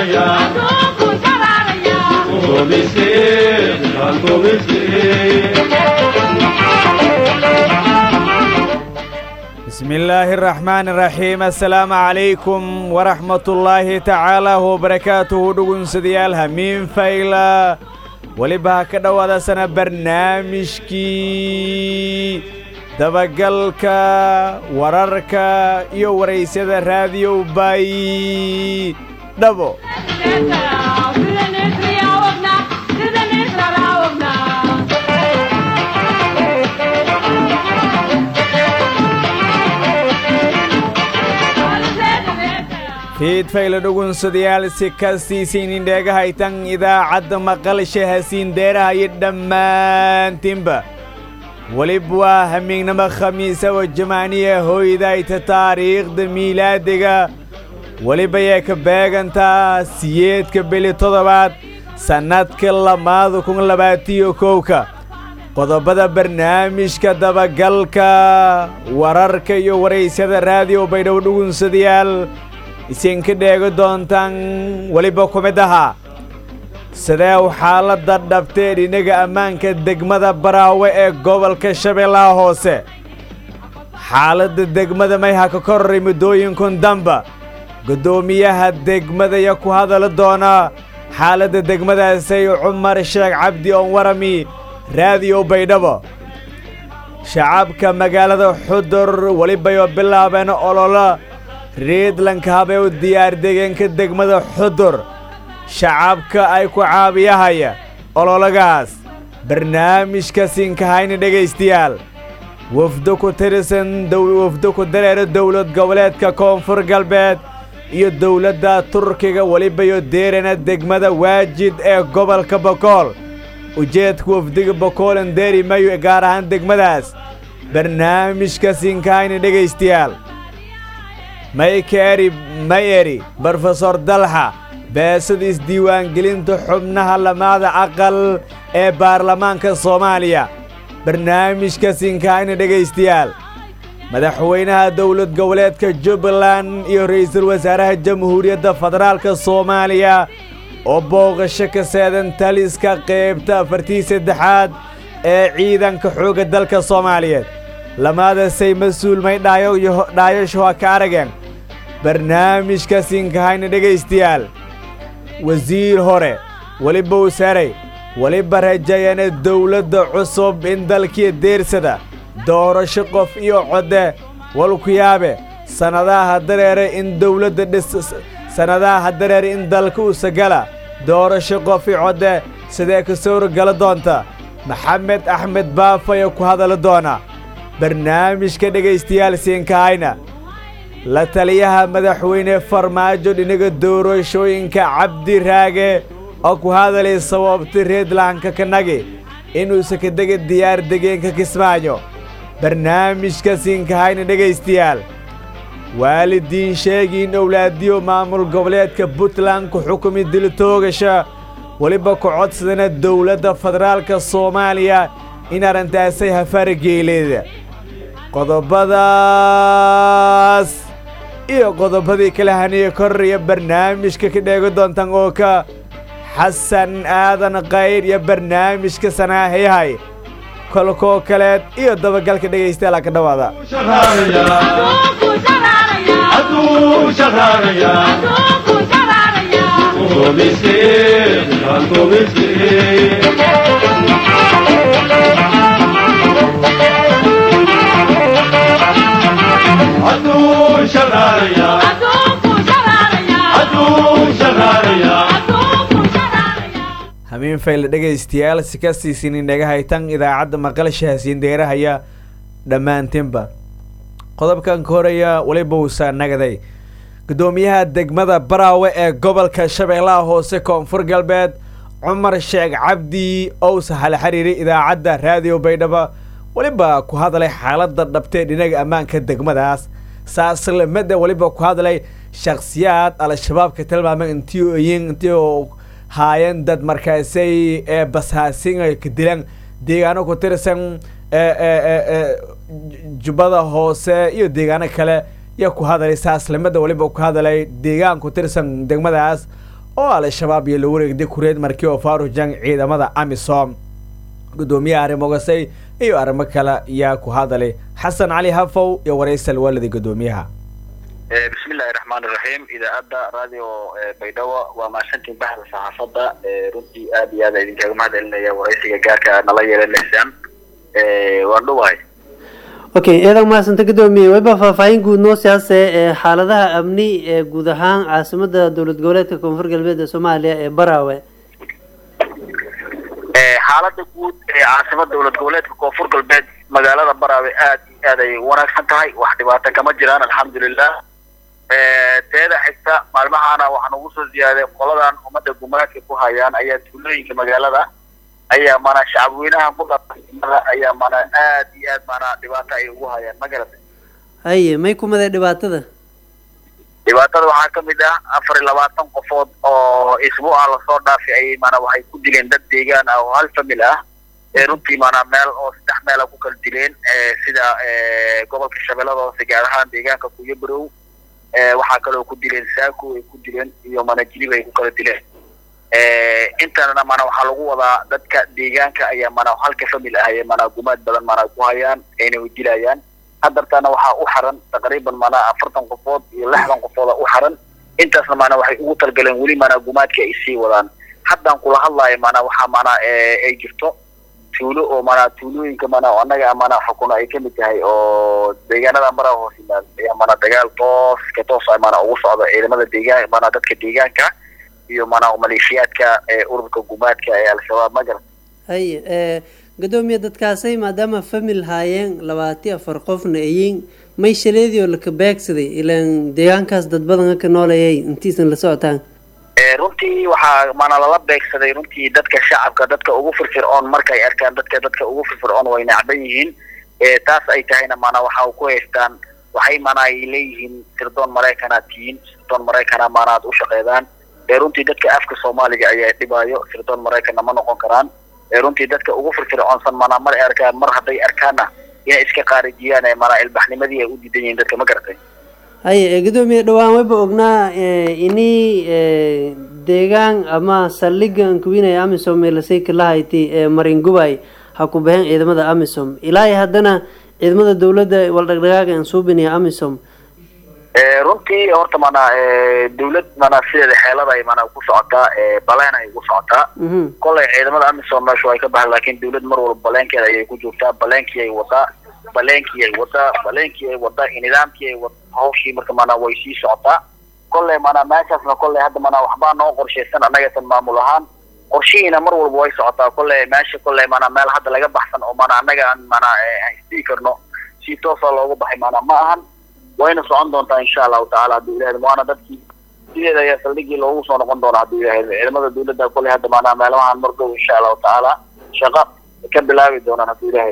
bismi illaahi araxmaani araxiim assalaamu calaykum waraxmatullaahi tacaala wabarakaatuhu dhugunsadayaal hamiin fayla weliba ha ka dhowaadasana barnaamijkii dabagalka wararka iyo waraysyada raadiyow bay dhabo fiidfayla dhugunsadayaal si kastiisiinin dheegahaytan idaacadda maqalsha hasiin deeraha iyo dhammaantiinba welib waa hamiignamo khamiisa oo jamaaniya hooydayta taariikhda miilaadiga welibayay ka beegantaa siyeedka beli toddobaad sannadka lamaada kun labaatiyo kowka qodobada barnaamijka dabagalka wararka iyo waraysyada raadiyo baydhow dhugunsadayaal isinka dheegi doontaan weliba ku mid ahaa sidee xaaladda dhabtee dhinaga ammaanka degmada baraawe ee gobolka shabeellaha hoose xaaladda degmada mayha ka koraray muddooyinkun damba guddoomiyaha degmadaya ku hadali doona xaaladda degmadaasay cumar sheekh cabdi oon warami raadiyo baydhabo shacabka magaalada xudur welibayoo bilaabeen olola riidlanka habee u diyaardegeenka degmada xudur shacabka ay ku caabiyahaya ololagaas barnaamijka siinkahayna dhegaystayaal wafdo ku tirsan wafdo ku dareera dowlad goboleedka koonfur galbeed iyo dowladda turkiga welibayo deerana degmada waajid ee gobolka bokool ujeedka wafdiga bokoolan deeri mayo gaar ahaan degmadaas barnaamijka siinkahayna dhegaystayaal maykeeri mayeri brofesor dalxa beesada isdiiwaangelinta xubnaha lamaada aqal ee baarlamaanka soomaaliya barnaamijka sinkaayna dhegaystayaal madaxweynaha dowlad goboleedka jubbaland iyo ra'iisul wasaaraha jamhuuriyadda federaalka soomaaliya oo booqasho ka seedan taliska qaybta afartii saddexaad ee ciidanka xoogga dalka soomaaliyeed lamaadasay mas-uul may dhaayasho ha ka arageen barnaamijka siinkahayna dhegaystayaal wasiir hore weliba wasaarey weliba rajeeyana dawladda cusub in dalkii deersada doorasho qof iyo codde walkuyaabe sannadaha dareere in dawladda dhis sannadaha dareere in dalka usagala doorasho qof iyo codde sidee ka sawra gala doonta maxamed axmed baafaya ku hadali doona barnaamijka dhegaystayaal siinkahayna la taliyaha madaxweyne farmaajo dhinaga doorashooyinka cabdi raage oo ku hadalay sababta reedlaanka kanagi inuusa ka dega diyaar degeenka kismaayo barnaamijka siinkahayna dhegaystayaal waalidiin sheegi in owlaadiyo maamul goboleedka puntland ku xukumi dilitoogasha weliba ku codsadana dowladda federaalka soomaaliya in arrintaasay hafaarageeleeda qodobadaas iyo qodobadii kala haniya koraya barnaamijka ka dheegi doontaan oo ka xasan aadan kayr iyo barnaamijka sanaahayahay kolkoo kaleed iyo dabagalka dhegaystayaala ka dhowaada hamiin fayle dhegaystayaal si kastiisinin dhegahaytan idaacadda maqalsha hasiin deerahaya dhammaantiinba qodobkan ka horaya weliba wuusaa nagaday guddoomiyaha degmada baraawe ee gobolka shabeellaha hoose koonfur galbeed cumar sheekh cabdi owsa hal xiriiri idaacadda raadiyo baydhabo weliba ku hadlay xaaladda dhabtee dhinaga ammaanka degmadaas saaslamada weliba ku hadlay shakhsiyaad al-shabaabka tilmaamay intiyin intii haayeen dad markaasay ee basaasin ay ka dilaan deegaano ku tirsan jubbada hoose iyo deegaano kale iyo ku hadalay saaslamada weliba ku hadalay deegaan ku tirsan degmadaas oo al-shabaab iyo la wareegday kureed markii oo faarujang ciidamada amisom guddoomiyaha arrimogasay iyo arrimo kale yaa ku hadalay xasan cali hafow iyo waraysal waalida guddoomiyaha bismillahi raxmaan iraxiim idaacadda radio baydhabo waa mahadsantiin baxda saxaafadda runtii aad iyo aad a idinkaga mahad celinaya waraysiga gaarka aad nala yeelanaysaan waan dhuwahay okay eedan mahadsanta guddoomiye wayba faahfaahin guud noo siyaase ee xaaladaha amni ee guud ahaan caasimada dowlad goboleedka koonfur galbeed ee soomaaliya ee baraawe xaalada guud ee caasimada dowlad goboleedka koonfur galbeed magaalada baraawe aad iyo aad ay wanaagsan tahay wax dhibaato kama jiraan alxamdulilah teeda xigta maalmahaana waxaan ugu soo ziyaaday qoladan ummadda gumaadka ku hayaan ayaa tuulooyinka magaalada ayaa mana shacabweynaha mudaimada ayaa mana aad iyo aad mana dhibaato ay ugu hayaan ma garatay haye may kumaday dhibaatada dhibaatada waxaa kamid ah afar iyo labaatan qofood oo isbuuca lasoo dhaafay ayay mana waxay ku dileen dad deegaan ah oo hal famil ah ee runtii mana meel oo saddex meela ku kala dileen sida gobolka shabeellada hoose gaar ahaan deegaanka kuyo barow waxaa kaloo ku dileen saako ay ku dileen iyo mana jilib ay ku kala dileen intana mana waxaa lagu wadaa dadka deegaanka ayaa mana halka famil ah ee mana gumaad badan mana ku hayaan ayna dilayaan hadartana waxaa u xaran taqriiban mana afartan qofood iyo lixdan qofooda u xaran intaasna mana waxay ugu talgaleen weli mana gumaadka ay sii wadaan haddaan kula hadlayo mana waxaa mana ay jirto tuulo oo mana tuulooyinka mana annaga mana xukuno ay kamid tahay oo deegaanada mara hoos yimaad ayaa mana dagaal toos ka toos ah mana ugu socda ciidamada deegaan mana dadka deegaanka iyo mana maleeshiyaadka ururka gumaadka ee al-shabaab ma garan haye guddoomiye dadkaasay maadaama famil haayeen labaati afar qofna ayiin may shaleedii oo laka beegsaday ilaan deegaankaas dad badan ka noolayay intiisan la socotaan runtii waxaa mana lala beegsaday runtii dadka shacabka dadka ugu firfircoon markay arkaan dadka dadka ugu firfircoon way nacban yihiin taas ay tahayna mana waxa ku haystaan waxay mana ay leeyihiin sirdoon maraykanaad tihiin sirdoon maraykana mana aad u shaqeydaan runtii dadka afka soomaaliga ayaa dhibaayo sirdoon maraykanna ma noqon karaan runtii dadka ugu firfircoonsan mana mar arkaan mar hadday arkaanna inay iska qaarijiyaan mana ilbaxnimadii ay u diidan yihiin dadka ma garatay haye guddoomiye dhawaan wayba ognaa ini deegaan ama saldhiga ankuwinaya amisom ee lasayka lahayti ee maringubay ha ku baxeen ciidamada amisom ilaa haddana ciidamada dawladda waldhagdhagaaga aan suubinaya amisom runtii horta mana dawlad mana sideeda xeelada ay mana ku socotaa baleen ay ku socotaa kolay ciidamada amisom meeshu ay ka baxan laakin dawlad mar walba baleenkeeda ayay ku joogtaa baleenkii ay wadaa baleenkii ay wadaa baleenkii ay wadaa nidaamkii ay wada hawshii marka mana way sii socotaa kolley mana meeshaasna kolley hadda mana waxbaa noo qorshaysan annagatan maamul ahaan qorshihiina mar walba way socotaa kolley meesha kolley mana meel hadda laga baxsan oo mana annaga aan mana isdhigi karno si toosa loogu baxay mana ma ahan wayna socon doontaa insha allahu tacala hadduu ilahay waana dadkii sideeda ayaa saldhigii loogu soo noqon doona hadduu ilahay ciidamada dawladda kolley hadda mana meelahaan margow insha allahu tacaala shaqo ka bilaabi doonaan hadduu ilahay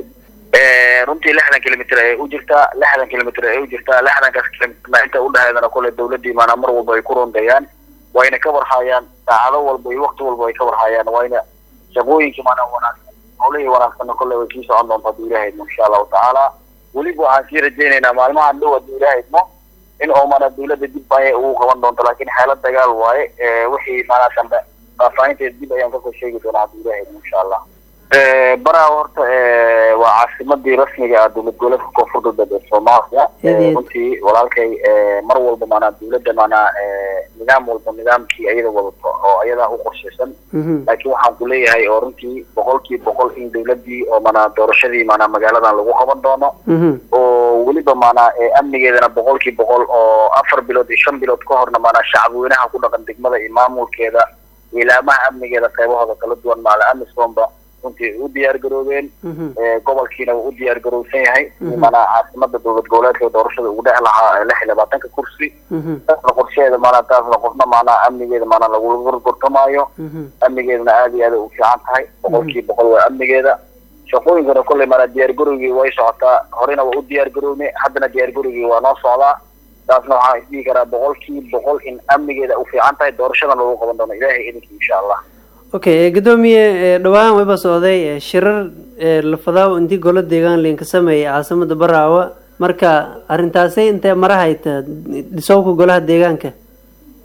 runtii lixdan kilomitr ayay u jirtaa lixdan kilomitr ayay u jirtaa lixdankaas kilomitrna inta udhexeedana kolley dawladdii maanaa mar walba ay ku rondayaan wayna ka warhayaan saacado walba iyo wakti walba ay ka warhayaan wayna shaqooyinkii maanaa wanaagsan howlihii wanaagsanna kolley way sii socon doonta hadduu ilahay idmo insha allahu tacaala weliba waxaan sii rajaynaynaa maalmahan dhow hadduu ilahay idmo in oo maanaa dawladda dib ayay ugu qaban doonto laakiin xeelad dagaal waaye wixii maanaa dambe faahfaahinteeda dib ayaan kasoo sheegi doonaa hadduu ilahay idmo insha allah baraa horta waa caasimadii rasmiga ah dowlad goboleedka koonfur galbeed ee soomaaliya runtii walaalkay mar walba maanaa dawladda maanaa nidaam walba nidaamkii ayada wadato oo ayadaa u qorshaysan laakiin waxaan ku leeyahay oo runtii boqolkii boqol in dawladdii oo maanaa doorashadii maanaa magaaladan lagu qaban doono oo weliba maanaa amnigeedana boqolkii boqol oo afar bilood iyo shan bilood ka horna maanaa shacabweynaha ku dhaqan degmada iyo maamulkeeda ilaamaha amnigeeda qaybahooda kala duwan maala amisomba runtii u diyaar garoobeen gobolkiina wuu u diyaar garowsan yahay mana caasimada dowlad goboleedka doorashada ugu dhex lahaa lix iyo labaatanka kursi taasna qorsheeda maanaa taasna qofna maanaa amnigeeda maanaa lagula gorgortamaayo amnigeedana aad iyo aad u fiican tahay boqolkii boqol waa amnigeeda shaqooyinkana kolley maanaa diyaar garowgii way socotaa horena waa u diyaar garowne haddana diyaar garowgii waa noo socdaa taasna waxaan isdhihi karaa boqolkii boqol in amnigeeda u fiican tahay doorashadan lagu qaban doono ilaahay idinkii insha allah okay guddoomiye dhawaan wayba socday shirar lafadaawo intii golo deegaan liinka sameeyay caasimada baraawa marka arrintaasay intee mara hayta dhisowka golaha deegaanka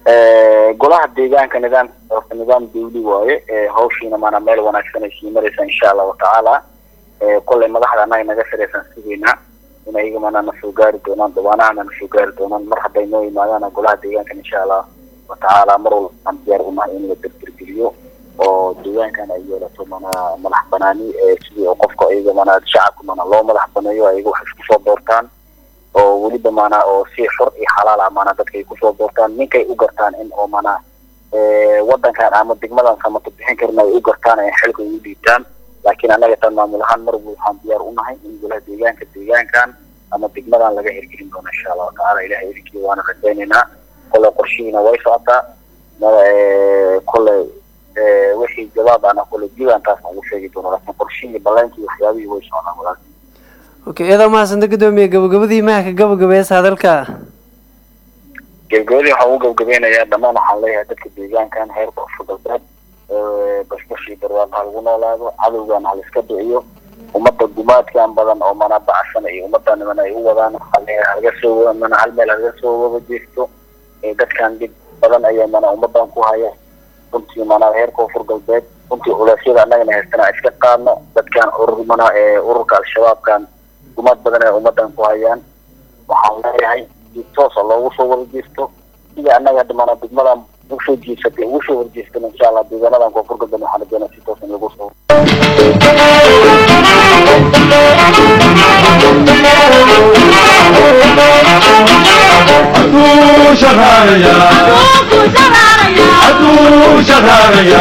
golaha deegaanka nidaam horta nidaam dawli waaye hawshiina maana meel wanaagsan ay sii maraysa insha allahu tacaala kolley madaxda annaga naga saraysan sugaynaa in ayaga maana na soo gaari doonaan dhawaanahana na soo gaari doonaan mar hadday noo yimaadaan golaha deegaanka insha allah watacaala mar walba aan diyaar unahay in la derdergeliyo oo deegaankan ay yeelato mana madax banaani sidii oo qofka ayaga mana shacabka mana loo madax baneeyo ayaga wax isku soo doortaan oo weliba maana oo si xor iyo xalaal ah maana dadka ay kusoo doortaan ninkay u gartaan in oo mana wadankan ama degmadan samato bixin karin ay u gartaan ay xilka ugu dhiibtaan laakiin annaga tan maamul ahaan mar walba waxaan diyaar unahay in golaha deegaanka deegaankan ama degmadan laga hirgelin doono insha allahu tacaala ilahay idinkii waana rajaynaynaa kolley qorshihiina way socotaa kolley wixii jawaab ana kolley diiwaan taasna ugu sheegi doono laakiin qorshihii ballaankii waxyaabihii way socdaan walaal okay iyadoo mahadsanta gudoomiye gabagabadii mahaka gabagabeesa hadalka gabagabadii waxaan ugu gabagabeynayaa dhammaan waxaan leeyahay dadka deegaankan heer koonfur galbeed bashbashii barwaaqo ha lagu noolaado cadowgan ha laiska dhiciyo ummadda gumaadkan badan oo mana bacsan iyo ummadda niman ay u wadaan halaga soo mana hal meel halaga soo wada jeesto dadkan dib badan ayaa mana ummadan ku haya runtii mana heer koonfur galbeed runtii culeysyada annagana haystana iska qaadno dadkan urur mana ururka al-shabaabkan gumaad badan ay ummadan ku hayaan waxaan leeyahay si toosa loogu soo wada jeesto sida annaga hadda mana degmadan ugu soo jeesatay ugu soo horjeestan insha allah deegaanadan koonfur galbeed waxaan rajeynaa si toosan lagu soo Adu shaharaya Adu shaharaya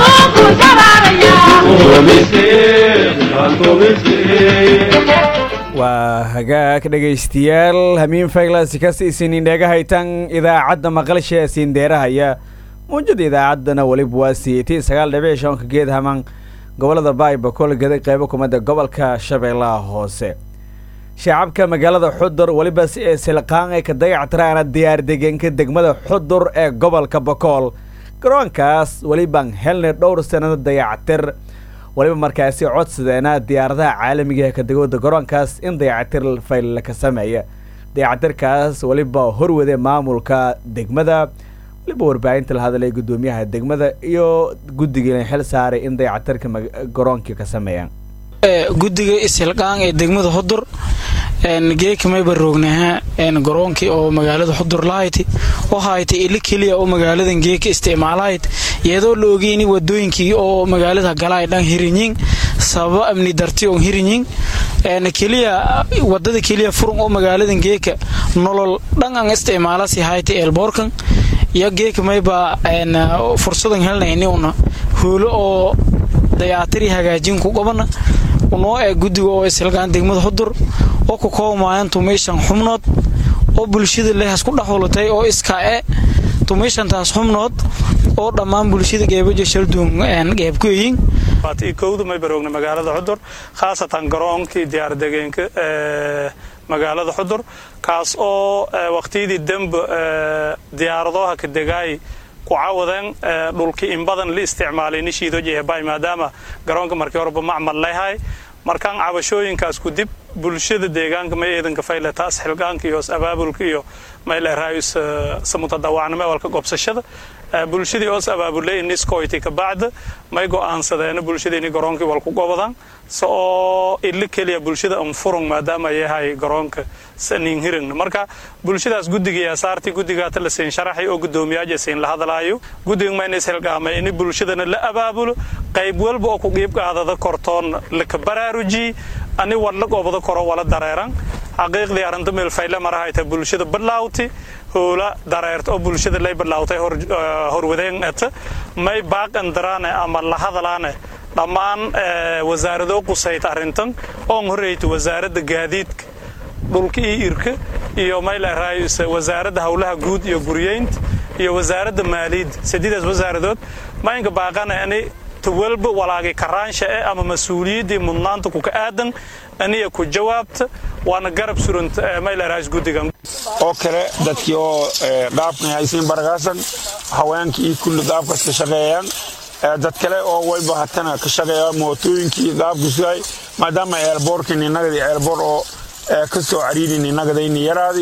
waa hagaag dhegaystayaal hamiin faylasi ka siisinin dhegahaytan idaacadda maqalsha ee siindeerahaya muujada idaacaddana weliba waa siiyeytay sagaal dhibic shanka geed haman gobolada baybakol gaday qeybo kumada gobolka shabeellaha hoose shacabka magaalada xudur weliba si ay silqaan ay ka dayactiraana diyaar degenka degmada xudur ee gobolka bakool garoonkaas welibaan helnay dhowr sanado dayactir waliba markaasi codsadeena diyaaradaha caalamiga ee kadegooda garoonkaas in dayacatir fayl ka sameeya dayacatirkaas weliba horwade maamulka degmada waliba warbaahinta la hadlay guddoomiyaha degmada iyo guddigiina xil saaray in dayacatirka garoonkii ka sameeyaan guddiga ishilqaan ee degmada xudur geeka mayba roognaha garoonkii oo magaalada xudur lahayti waxaaytay ili keliya oo magaaladan geeka isticmaalahayd iyadoo la ogeyni wadooyinkii oo magaalada galaay dhan hirinyin sababo amni darti on hirinyin keliya wadada keliya furun oo magaaladan geeka nolol dhan an isticmaalasi hayta eelboorkan iyo geeka mayba fursadan helnayni una hoolo oo dayaatiri hagaajin ku qabana unoo ee guddiga oo ishilqaan degmada xudur oo ku koobmaayan tumayshan xubnood oo bulshada lehas ku dhexulatay oo iskaa e tumayshantaas xubnood oo dhammaan bulshada geebajo shalduun geeb ku eyin kowda may baroogna magaalada xudur khaasatan garoonkii diyaardegeenka magaalada xudur kaas oo waqtiyadii dembe diyaaradaha ka degaay ku cawadeen dhulkii in badan la isticmaalay nishiido jeehbay maadaama garoonka markii horeba macmal leeyahay markaan cabashooyinkaas ku dib bulshada deegaanka may eedanka fayle taas xilgaanka iyo abaabulka iyo mayleeraayus samutadawacnimo walka gobsashada bulshadii oos abaabulay niskoyti ka bacda may go'aansadeena bulshadiini garoonkii walku gobodaan se oo ili keliya bulshada anfurung maadaama yahay garoonka sanin hirin marka bulshadaas guddiga asaartii guddigaata la siin sharaxay oo guddoomiyaasha siin la hadlaayo guddiga mayna ishilqaamay ini bulshadana la abaabulo qayb walba oo ku qiib qaadada kortoon laka baraaruji ani wadla goobada koro wala dareeran xaqiiqdii arrinta meelfayle marahayta bulshada badlaawti hoola dareerta oo bulshada lay badlaawtay horwadeen ata may baaqan daraane ama la hadalaane dhammaan wasaarado qusayta arrintan oon horreeyta wasaaradda gaadiidka dhulka iyo irka iyo mayleeraayus wasaaradda howlaha guud iyo guryeynta iyo wasaaradda maaliyadda sadiidaas wasaaradood maynka baaqane ani walba walaagay karaansha eh ama mas-uuliyaddii mudnaanta kuka aadan aniya ku jawaabta waana garab suranta mayleeraayus guddigan oo kale dadkii oo dhaabkan haysiin baragaasan haweenkii kulli dhaabkas ka shaqeeyaan dad kale oo wayba hatana ka shaqeeya mootooyinkii dhaabkasuhay maadaama eelboorkin inagadi eelboor oo ka soo cariirin inagadayni yaraadi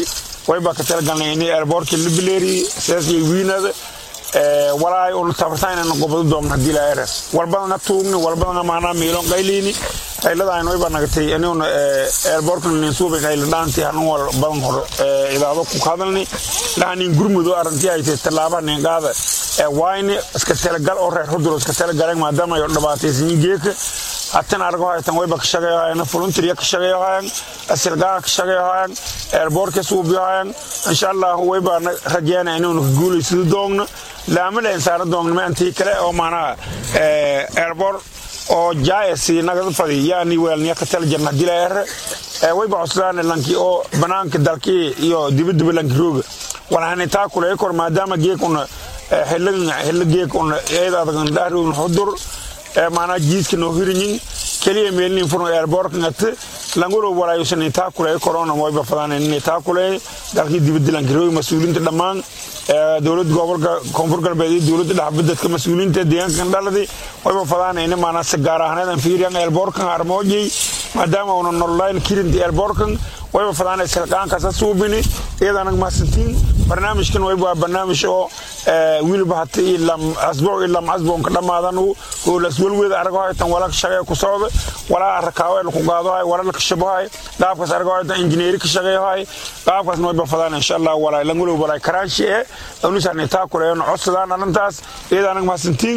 wayba ka talagalnay inay airbortka la bileeri seeskii wiinada walaay uu tabartaynana gobol doon hadii la eres walbadana tuugni walbadana maana miilon qayliini qayladaan wayba nagatay inuu airbortka nin suubi qayl dhaanti hanu wal badan hor idaado ku hadalni laanin gurmudo arantii ay tallaaba nin qaada wayni iska talagal oo reer hudur iska talagal maadaama ay dhabaataysan geeka hatan argo haytan wayba ka shaqeeyaan volunteer ka shaqeeyaan asilgaa ka shaqeeyaan airbortka suubiyaan insha Allah wayba rajayna inuu guulaysto doogno laamada insaara doogno maantii kale oo maana airbor oo jaayasi naga fadi yaani weelniya ka tal janna dileer wayba cuslaan lanki oo banaanka dalkii iyo dibadaba lanki rooga waxaan taa kule kor maadaama geekuna xilligan xilli geekuna eedaadagan dhaaruun xudur maanaa jiiska noo hirinyin keliya meelnin furno airbortka ngate languro walaayusan taa kule corona wayba fadaan in taa kule dalkii dibadda lanki rooga mas-uuliinta dhammaan dowladda gobolka koonfur galbeed iyo dowladda dhexbadadka mas-uuliyiinta deegaankan dhaladi wayba fadaan in maanaa si gaar ahaaneedan fiiriyan airbortkan armoojay maadaama una nololayn kirinti airbortkan wayba fadaan silqaankasa suubini iyadanag mahadsantiin barnaamijkan wayba waa barnaamij oo wiilba hata ilam asbuuc ilam asbuuc ka dhammaadan oo laswalweeda argo haytan wala shaqee ku socda walaa rakaawe ku qaado hay wala la kashabahay qaabkaas argo haytan injineeri ka shaqeeyahay qaabkaas wayba fadaan insha Allah walaa langulo walaa karaashi ee anusan taa kuleeyo codsadaan arintaas iyadanag mahadsantiin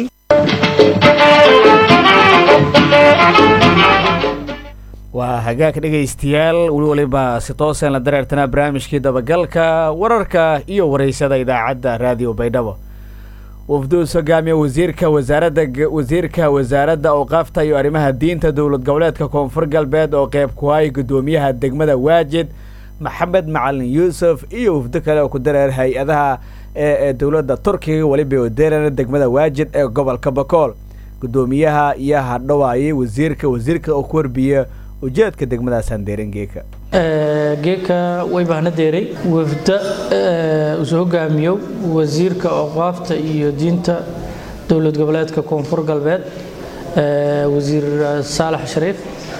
waa hagaag dhegaystayaal weli waliba si toosan la dareertanaa barnaamijkii dabagalka wararka iyo waraysada idaacadda raadiyo baydhabo wafduus hogaamiya wasiirka wasaaradda wasiirka wasaaradda awqaafta iyo arrimaha diinta dowlad goboleedka koonfur galbeed oo qeyb ku hay guddoomiyaha degmada waajid maxamed macalin yuusuf iyo wafdo kale oo ku dareer hay-adaha ee dowladda turkiga weliba odeerana degmada waajid ee gobolka bakool guddoomiyaha iyo hadhawaayay wasiirka wasiirka oo ku warbiya ujeedka degmadaas handeeran geeka geeka way bahna deeray wafda usoo hogaamiyo wasiirka awqaafta iyo diinta dowlad goboleedka koonfur galbeed wasiir saalax shariif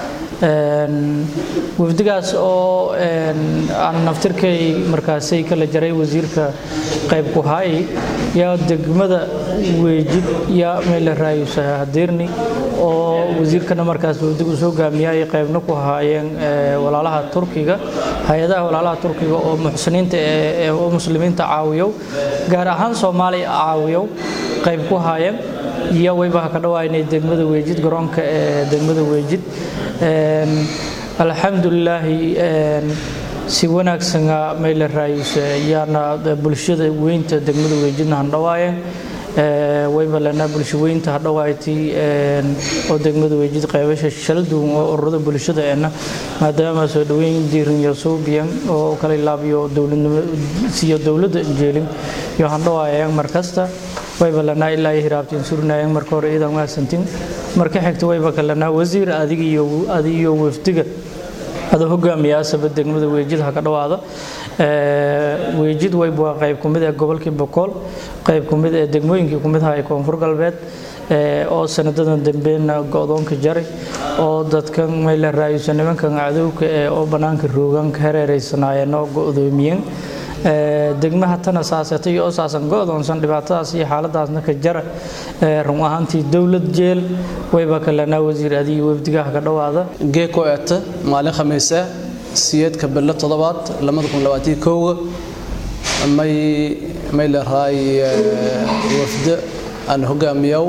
wafdigaas oo aan naftirkay markaasay kala jaray wasiirka qayb ku haayay yaa degmada weejid yaa meela raayusa hadeerni oo wasiirkana markaas wafdiga usoo hogaamiya ay qaybna ku haayeen walaalaha turkiga hay-adaha walaalaha turkiga oo muxsiniinta oo muslimiinta caawiyo gaar ahaan soomaaliya caawiyo qayb ku haayeen iyo waybaha ka dhawaynay degmada weejid garoonka ee degmada weejid alxamdulilaahi si wanaagsana meyle raayuse yaana bulshada weynta degmada weejidna handhawaayeen wayba lanaa bulsho weynta hadhawaaytii oo degmada weejid qaybasha shala duwan oo ururada bulshada eena maadaama soo dhaweyn diirin iyo suubiyan oo kala ilaabiyo dowladnimo siyo dowladda jeelin iyo handhawaayeen markasta wayba lanaa ilaa iyo hiraabtiin surnaayeen marka hore iidan maasantin marka xigta wayba kalanaa wasiir adiga iyo adiga iyo wafdiga ada hogaamiyaasaba degmada weejid ha ka dhawaada weejid wayba waa qayb kumid ee gobolkii bokool qayb kumid ee degmooyinkii kumid aha ee koonfur galbeed oo sanadadan dambeena go-doonka jaray oo dadkan mayla raayusa nimankan cadowka ee oo bannaanka roogan ka hareereysanaayeen oo go-doomiyeen degmaha tana saasatay iyo saasan go-doonsan dhibaatadaas iyo xaaladaasna ka jara run ahaantii dowlad jeel wayba kalanaa wasiir adiga wafdigaha ka dhawaada geeko eeta maalin khamiise siyeedka bilo toddobaad lamada kun labaatii kowga may may leerahay wafda aan hogaamiyow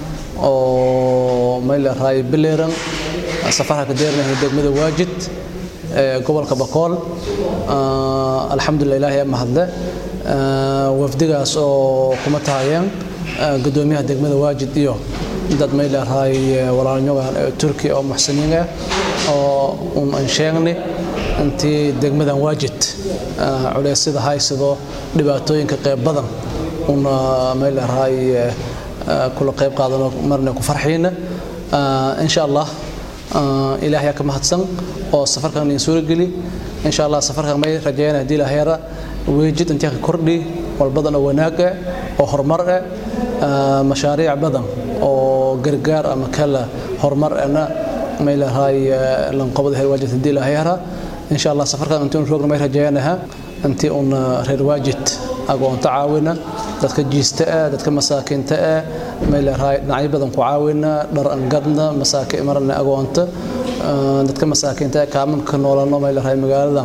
oo may leerahay bileeran safarha ka deernahay degmada waajid gobolka bakool alxamdulilah ilaahay mahadle wafdigaas oo kuma tahayeen gudoomiyaha degmada waajid iyo dad may leerahay walaalnyoga turki oo muxsiniin ah oo un aan sheegnay intii degmadan waajid culeysyada haysado dhibaatooyinka qeyb badan una may leerahay kula qeyb qaadano marna ku farxiina insha allah ilaahay ka mahadsan oo safarkan in suura geli insha allah safarkan may rajeeyana hadii ilaahayra weejid intii ka kordhi walbadan oo wanaag ah oo horumar ah mashaariic badan oo gargaar ama kala horumar ana may leedahay lanqobada heer waajid hadii ilaahayra insha allah safarkan intuu roogna may rajeeyanaha intii una reer waajid agoonta caawina dadka jiista ah dadka masaakiinta ah meeleraay dhinacyo badan ku caawina dhar angadna masaakiin marna agoonta dadka masaakiinta ah kaamanka noolano meeleraay magaalada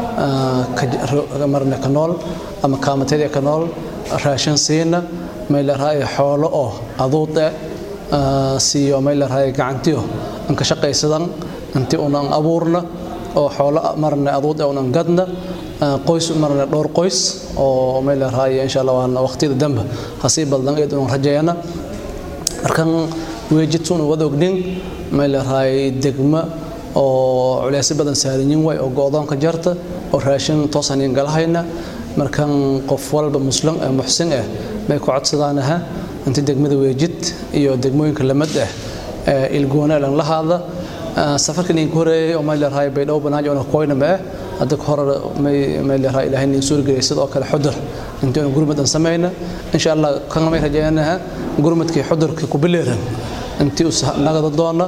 marna ka nool ama kaamateeda ka nool raashin siina meeleraay xoolo oo aduud ah siiyo meeleraay gacantiyo an ka shaqaysadan intii unan abuurna oo xoolo marna aduud unan gadna qoys marna dhowr qoys oo meeleraay insha allah waana waqtiyada dambe hasii badan eed unan rajayana markan weejidsuun wada ognin meeleraay degma oo culeysyo badan saaranyin way oo go-doonka jarta oo raashin toosanin galahayna markan qof walba muslim ee muxsin ah bay ku codsadaanaha inta degmada weejid iyo degmooyinka lamid ah ilgoona lan la hadla safarkan idinku horeeyay oo meelerahay baydhabo banaajo ona koyna ma ah hadda ka hore meelerahay ilaahay nin suurgeliyay sidoo kale xudur intii ona gurmadan samayna insha allah kan may rajaynaha gurmadkii xudurkii ku bileeran intii us nagada doona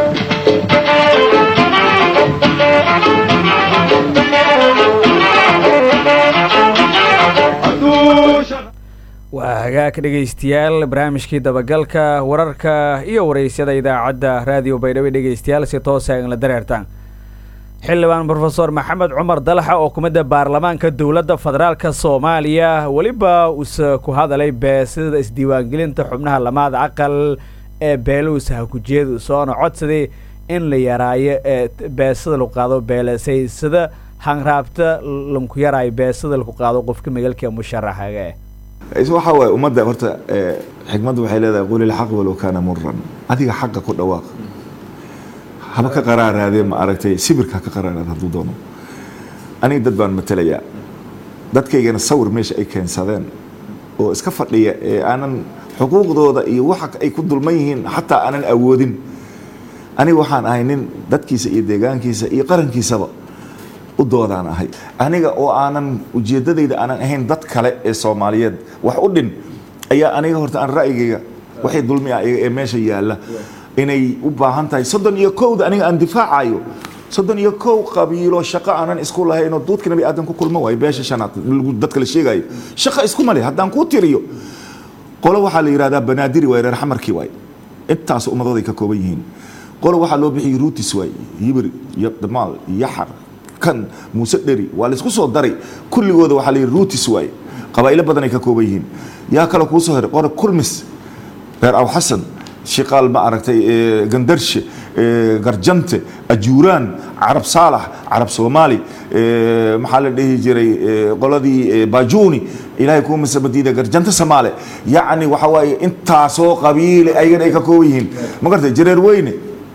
waa hagaag dhegaystayaal barnaamijkii dabagalka wararka iyo waraysyada idaacadda raadiyo baydhabo dhegaystayaal si toosa in la dareertaan xildhibaan brofesor maxamed cumar dalaxa oo kumidda baarlamaanka dowladda federaalka soomaaliya weliba uuse ku hadalay beesida isdiiwaangelinta xubnaha lamaada aqal ee beeluusa hakujeedu soona codsaday in la yaraayo ee beesada lagu qaado beelesaysada hanraabta lanku yaraayo beesada lagu qaado qofka magalka musharaxaga waxa waaye ummadda horta xikmaddu waxay leedahay quli lxaq walow kaana muran adiga xaqa ku dhawaaq haba ka qaraaraadee ma aragtay sibirka ka qaraaraad hadduu doono aniga dad baan matelayaa dadkaygana sawir meesha ay keensadeen oo iska fadhiya ee aanan xuquuqdooda iyo waxa ay ku dulman yihiin xataa aanan awoodin aniga waxaan ahay nin dadkiisa iyo deegaankiisa iyo qarankiisaba u doodaan ahay aniga oo aanan ujeedadayda aanan ahayn dad kale ee soomaaliyeed wax u dhin ayaa aniga horta aan ra'yigayga waxay dulmi ah ee meesha yaalla inay u baahan tahay soddon iyo kowda aniga aan difaacayo soddon iyo kow qabiilo shaqo aanan isku lahaynoo duudka nabi aadan ku kulma waayo beesha shanaad dadka la sheegayo shaqo iskuma leh haddaan kuu tiriyo qolo waxaa la yidhahdaa banaadiri waay reer xamarkii waay intaas ummadooday ka kooban yihiin qolo waxaa loo bixiyey ruutis waay yibir iyo damaal yaxar kan muuse dheri waa laysku soo daray kulligooda waxaa la yidhi ruutis waaye qabaa'ilo badan ay ka kooban yihiin yaa kale kuu soo heray qore kulmis reer aw xasan shiqaal ma aragtay gandarshe garjante ajuuraan carab saalax carab soomaali maxaa la dhihi jiray qoladii baajuuni ilaahay kuu masabadiida garjante samaale yacni waxa waaye intaasoo qabiile ayagana ay ka kooban yihiin ma gartay jareer weyne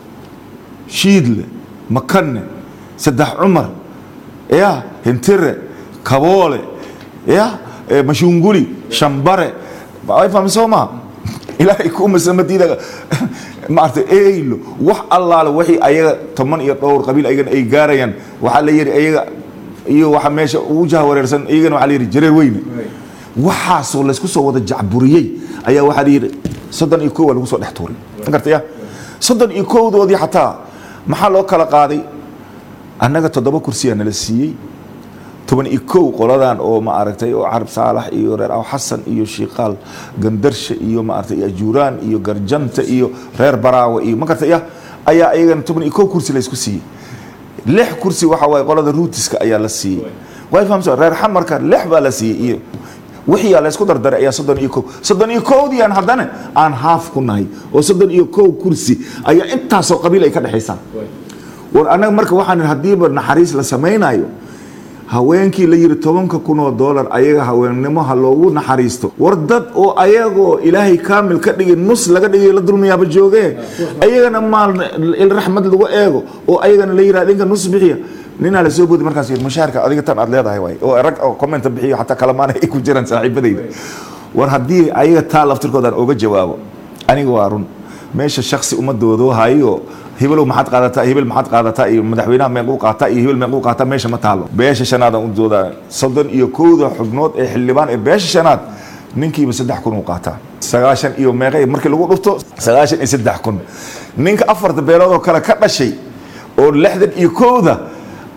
shiidle makanne saddex cumar ya hintire kaboole ya mashunguli shambare ay fahmi soo maha ilaahay kuu masamadiida maarata eylo wax allaale wixii ayaga toban iyo dhowr qabiil ayagana ay gaarayaan waxaa la yidhi ayaga iyo waxa meesha ugu jaha wareersan iyagana waxaa la yidhi jareer weyne waxaasoo laysku soo wada jacburiyey ayaa waxaa la yidhi soddon iyo kow waa lagu soo dhex tuuray gartaya soddon iyo kowdoodii xataa maxaa loo kala qaaday annaga toddoba kursiyaa nala siiyey toban iyo kow qoladan oo ma aragtay oo carab saalax iyo reer aw xasan iyo shiiqaal gandarshe iyo ma aragtay ajuuraan iyo garjanta iyo reer baraawe iyo ma gartay ya ayaa iyagana toban iyo kow kursi laysku siiyey lix kursi waxa waaye qolada ruutiska ayaa la siiyey way fahamsa reer xamarka lix baa la siiyey iyo wixii la isku dardaray ayaa soddon iyo kow soddon iyo kowdii aan haddana aan haaf ku nahay oo soddon iyo kow kursi ayaa intaasoo qabiil ay ka dhexaysaan war annaga marka waxaan haddiiba naxariis la samaynayo haweenkii la yidhi tobanka kun oo doolar ayaga haweennimo ha loogu naxariisto war dad oo ayagoo ilaahay kaamil ka dhigay nus laga dhigay la dulmiyaaba joogee ayagana maal raxmad lagu eego oo ayagana la yidhahda inka nus bixiya ninaa la soo boodi markaas yidhi mushaharka adiga tan aad leedahay waay oo rag oo commenta bixiyo xataa kalamaana ay ku jiraan saaxiibadayda war haddii ayaga taa laftirkoodaan oga jawaabo aniga waa run meesha shaksi ummadoodo hayo hibelow maxaad qaadataa hebel maxaad qaadataa iyo madaxweynaha meequu qaataa iyo hebel meequu qaataa meesha ma taalo beesha shanaad aan u doodaa soddon iyo kowda xubnood ee xildhibaan ee beesha shanaad ninkiiba saddex kun uu qaataa sagaashan iyo meeqa markii lagu dhufto sagaashan iyo saddex kun ninka afarta beelood oo kale ka dhashay oo lixdan iyo kowda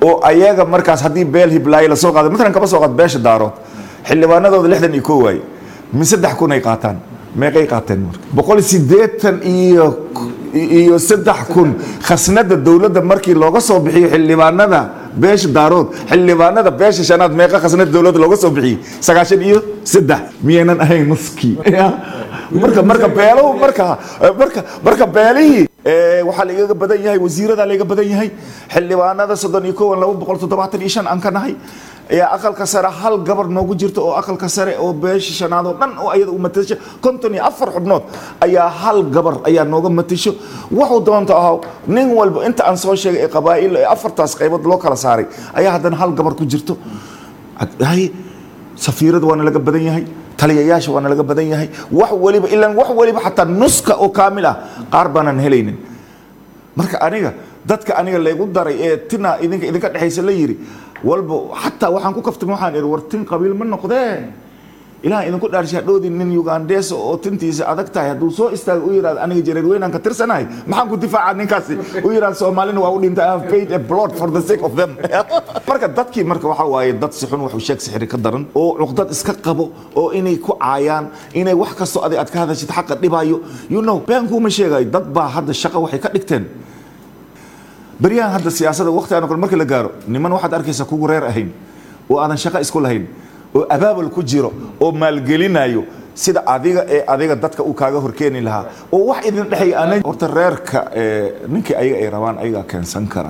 oo ayaga markaas haddii beel hiblaayo lasoo qaado matalan kaba soo qaad beesha daarood xildhibaanadooda lixdan iyo koo waaye min saddex kun ay qaataan meeqay qaateen marka boqol siddeetan iyo iyo saddex kun khasnada dowladda markii looga soo bixiyo xildhibaanada beesha daarood xildhibaanada beesha shanaad meeqa khasnada dowladda looga soo bixiyey sagaashan iyo saddex miyaynan ahayn nuskii marka marka beelahu marka marka marka beelihii waxaa laigaga badan yahay wasiiradaa laiga badan yahay xildhibaanada soddon iyo kowan laba boqol toddobaatan iyo shan aan ka nahay ayaa aqalka sare hal gabar noogu jirta oo aqalka sare oo beesha shanaad oo dhan oo ayada u matasho konton iyo afar xubnood ayaa hal gabar ayaa nooga matasho waxuu doonta ahaa nin walba inta aan soo sheegay ee qabaa'il ee afartaas qaybood loo kala saaray ayaa haddana hal gabar ku jirto hay safiirada waana laga badan yahay taliyayaasha waana laga badan yahay wax waliba ilaan wax waliba xataa nuska oo kaamil ah qaar baanan helaynin marka aniga dadka aniga laygu daray ee tina idinka idinka dhexaysa la yiri walba xataa waxaan ku kaftay waxaan ihi war tin qabiil ma noqdee ilaah idinku dhaarshaa dhoodin nin ugandees oo tintiisa adag tahay hadduu soo istaago u yidhahdo aniga jareer weynaan ka tirsanahay maxaan ku difaaca ninkaasi u yidhahdo soomaalina waa u dhintay I have paid a blood for the sake of them marka dadkii marka waxaa waaye dad si xun waxu sheeg sixiri ka daran oo cuqdad iska qabo oo inay ku caayaan inay wax kastoo adig aad ka hadashid xaqa dhibayo you know been kuuma sheegayo dad baa hadda shaqo waxay ka dhigteen beryahan hadda siyaasada waqtigaan kale marka la gaaro niman waxaad arkaysaa kugu reer ahayn oo aadan shaqo isku lahayn oo abaabul ku jiro oo maalgelinayo sida adiga ee adiga dadka uu kaaga horkeeni lahaa oo wax idin dhexay aanan horta reerka ninkii ayaga ay rabaan ayagaa keensan kara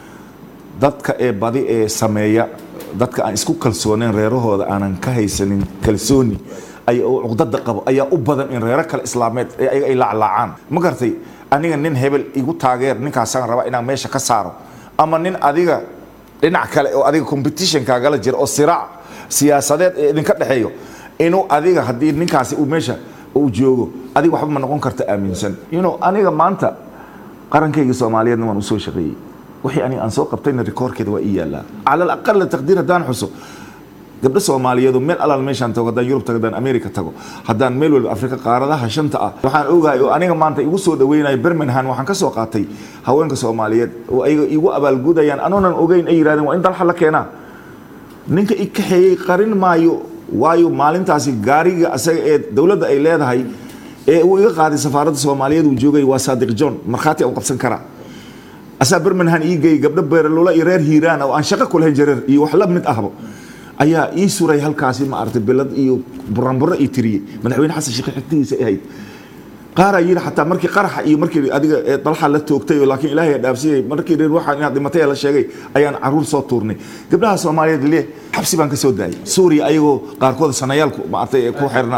dadka ee badi ee sameeya dadka aan isku kalsooneyn reerahooda aanan ka haysanin kalsooni ay oo cuqdada qabo ayaa u badan in reero kale islaameed ee ayaga ay laaclaacaan ma gartay aniga nin hebel igu taageer ninkaasaan rabaa inaan meesha ka saaro ama nin adiga dhinac kale oo adiga competitionkaagala jira oo siraac siyaasadeed ee idinka dhexeeyo inuu adiga haddii ninkaasi uu meesha uu joogo adiga waxba ma noqon karta aaminsan you know aniga maanta qarankayga soomaaliyeedna waan usoo shaqeeyey wixii aniga aan soo qabtayna rikoorkeeda waa ii yaallaa cala alaqala taqdiir haddaan xuso gabdho soomaaliyeedu meel alaal meeshaan tago haddaan yurub tago haddaan america tago haddaan meel walba afrika qaaradaha shanta ah waxaan ogahay oo aniga maanta igu soo dhaweynayo birmingham waxaan ka soo qaatay haweenka soomaaliyeed oo ayaga igu abaalgudayaan anoonan ogeyn ay yidhahdeen waa in dalxa la keenaa ninka i kaxeeyey qarin maayo waayo maalintaasi gaariga asaga ee dowladda ay leedahay ee uu iga qaaday safaaradda soomaaliyeed uu joogay waa saadiq john markhaati aan qabsan karaa asaa birmingham ii geeyey gabdho beeraloola iyo reer hiiraan oo aan shaqo kulahayn jareer iyo wax la mid ahba ayaa ii suray halkaasi ma aragtay bilad iyo buranburo ii tiriyey madaxweyne xasan sheekh xigtigiisa ahayd qaaraa yidhi xataa markii qaraxa iyo markii adiga dalxa la toogtay laakiin ilaahay dhaafsiyey markii reer waxaan inaad dhimatay la sheegay ayaan caruur soo tuurnay gabdhaha soomaaliyeed le xabsi baan ka soo daayay suuriya ayagoo qaarkood sanayaalku maartay ku xirnaa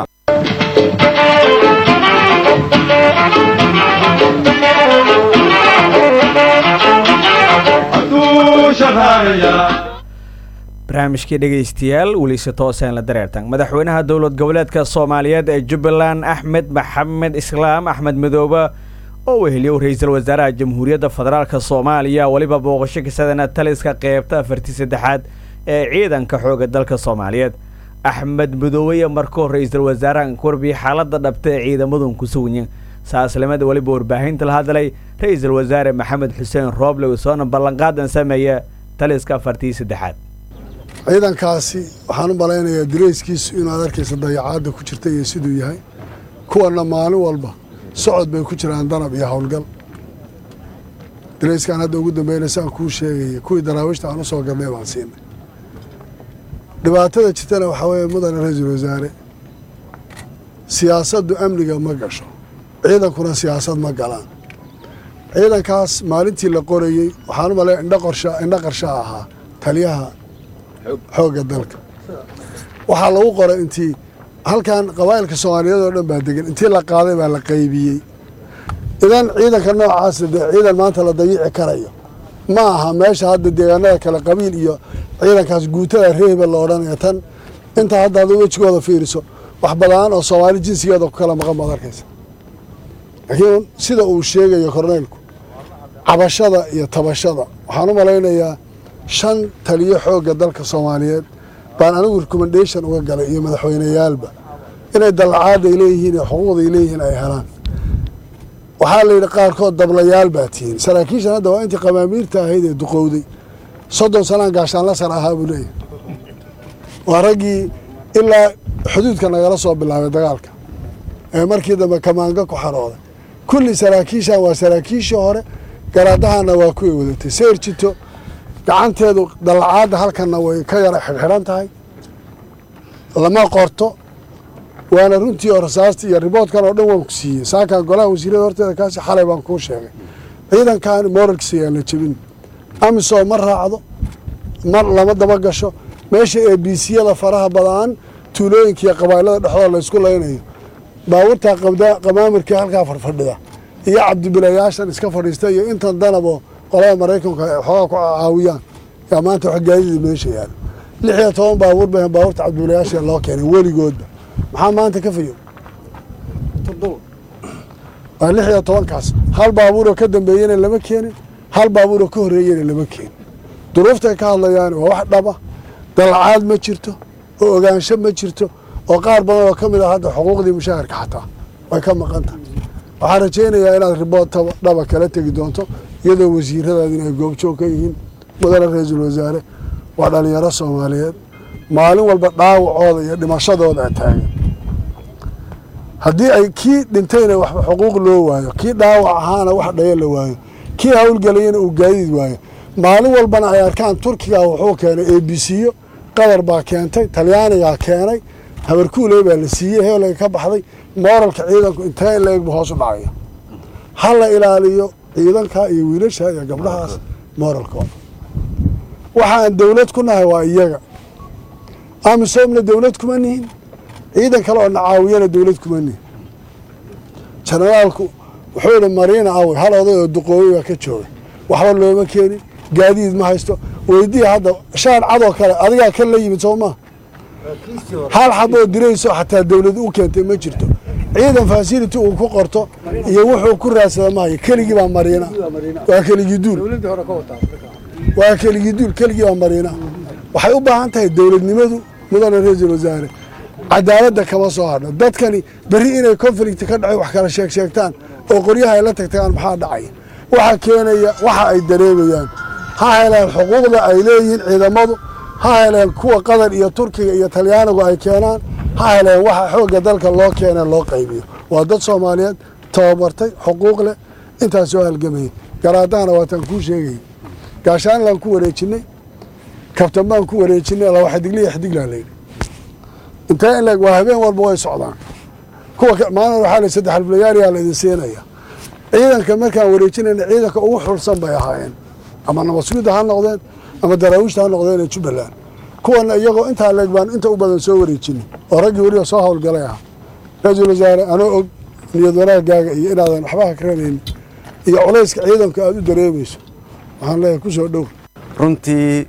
barnaamijkii dhegaystayaal weliise tooseen la dareertan madaxweynaha dowlad goboleedka soomaaliyeed ee jubbaland axmed maxamed islaam axmed midoobe oo weheliyow ra-iisul wasaaraha jamhuuriyadda federaalk soomaaliya weliba booqasho kasadana taliska qeybta afartii saddexaad ee ciidanka xooga dalka soomaaliyeed axmed midoobe iyo markoo ra-iisul wasaarahan korbiya xaaladda dhabta ee ciidamadun ku sugnya saaslimada weliba warbaahinta la hadlay ra-iisul wasaare maxamed xuseen rooble usoona ballanqaadan sameeya taliska afartii saddexaad ciidankaasi waxaan u malaynayaa dirayskiisu inaad arkaysa dayacaadda ku jirta iyo siduu yahay kuwanna maalin walba socod bay ku jiraan danab iyo howlgal dirayskaan hadda ugu dambeynaysa aan kuu sheegaya kuwii daraawiishta aan u soo gadnay baan siinay dhibaatada jirtana waxaa weeye mudane ra-iisul wasaare siyaasaddu amniga ma gasho ciidankuna siyaasad ma galaan ciidankaas maalintii la qorayey waxaan u malaya indho qorsha indho qarsha ahaa taliyaha xoogga dalka waxaa lagu qoray intii halkan qabaa'ilka soomaaliyeed oo dhan baa degan intii la qaaday baa la qaybiyey idan ciidanka noocaasa dee ciidan maanta la dayici karayo ma aha meesha hadda deegaanada kale qabiil iyo ciidankaas guutada reeba la odhanaya tan inta hadda ada wejigooda fiiriso wax badaan oo soomaali jinsigeeda ku kala maqan baad arkaysa laakiin sida uu sheegayo korneylku cabashada iyo tabashada waxaan u malaynayaa shan taliyo xoogga dalka soomaaliyeed baan anigu recommendation uga galay iyo madaxweyneyaalba inay dallacaadday leeyihiin iyo xuquuqday leeyihiin ay helaan waxaa la yidhi qaarkood dablayaal baa tihiin saraakiishan hadda waa intii qamaamiirta ahayd ee duqowday soddon sanaan gaashaanla sar ahaa buu leeyahy waa raggii ilaa xuduudka nagala soo bilaabay dagaalka ee markii dambe kamaanga ku xarooday kulli saraakiishan waa saraakiishii hore garaadahana waa kuway wadatay seyr jito gacanteedu dallacaadda halkanna way ka yara xidhxidhan tahay lama qorto waana runtii oo rasaasta iyo riboodkan oo dhan waan ku siiyey saakan golaha wasiirada horteeda kaasi xalay baan kuu sheegay ciidankan moralkiisa yaan la jebin amisom ma raacdo mar lama daba gasho meesha ee biisiyada faraha badaan tuulooyinka iyo qabailada dhexdooda laysku laynayo baabuurtaa qamaamirkii halkaa fadhfadhida iyo cabdibilayaashan iska fadhiista iyo intan danaboo qolada maraykanka ay xoogaa ku caawiyaan yaa maanta wax gaadida meesha yaalo lix iyo toban baabuur ba baabuurta cabdibilayaasha loo keenay weligoodba maxaa maanta ka fayo waa lix iyo tobankaas hal baabuuroo ka dambeeyena lama keenin hal baabuuroo ka horreeyena lama keenin duruuftay ka hadlayaan waa wax dhaba dalacaad ma jirto oo ogaansho ma jirto oo qaar badan oo ka mid ah hadda xuquuqdii mushaharka xataa way ka maqan tahay waxaan rajaynayaa inaad ribood dhaba kala tegi doonto iyadoo wasiiradaadin ay goobjoog ka yihiin mudane ra-iisul wasaare waa dhalinyaro soomaaliyeed maalin walba dhaawacooda iyo dhimashadooda a taagan haddii ay kii dhintayna waxba xuquuq loo waayo kii dhaawac ahaana wax dhaya la waayo kii howlgelayana uu gaadiid waayo maalin walbana ay arkaan turkiga wuxuu keenay a b c-yo qatar baa keentay talyaanigaa keenay habarkuuley baa la siiyey heelay ka baxday mooralka ciidanku intee in la-eg bu hoos u dhacaya ha la ilaaliyo ciidanka iyo wiilasha iyo gabdhahaas mooralkooda waxaan dowlad ku nahay waa iyaga amisomna dowlad kuma nihin ciidan kale oo nacaawiyana dowlad kuma nihin jenaraalku wuxuu ihi mariina awe hal oday oo duqooyo baa ka joogay waxba looma keenin gaadiid ma haysto weydiya hadda shaan cadoo kale adigaa kan la yimid soo maa hal xaboo dirayso xataa dowlad u keentay ma jirto ciidan fasility uu ku qorto iyo wuxuu ku raadsada mahayo keligii baa mariina waa keligii duul waa keligii duul keligii baa mariina waxay u baahan tahay dowladnimadu mudane ra-iisul wasaare cadaaladda kama soo hadho dadkani berri inay conflict ka dhacay wax kala sheeg sheegtaan oo qoryaha ay la tagtagaan maxaa dhacaya waxa keenaya waxa ay dareemayaan ha heleen xuquuqda ay leeyihiin ciidamadu ha heleen kuwa qatar iyo turkiga iyo talyaanigu ay keenaan ha heleen waxa xoogga dalka loo keena loo qaybiyo waa dad soomaaliyeed tababartay xuquuq leh intaas soo halgamayay garaadahana waataan kuu sheegayay gaashaanlaan ku wareejinay kabtan baan ku wareejinay laba xidigliya xidiglaa layidhi intee in leeg waa habeen walba way socdaan kuwa maalin waxaa la saddex alfulayaariyaa la idin siinaya ciidanka markaan wareejinayna ciidanka ugu xulsan bay ahaayeen ama nabadsugyadda ha noqdeen ama daraawiishta ha noqdeen ee jubbaland kuwana iyagoo intaa leeg baan inta u badan soo wareejinay oo raggii weliba soo howlgalay ahaa ra-iisul wasaare anoo og niyad wanaagaaga iyo inaadan waxba hakranaynin iyo culayska ciidanku aada u dareemayso waxaan leeyahay ku soo dhow runtii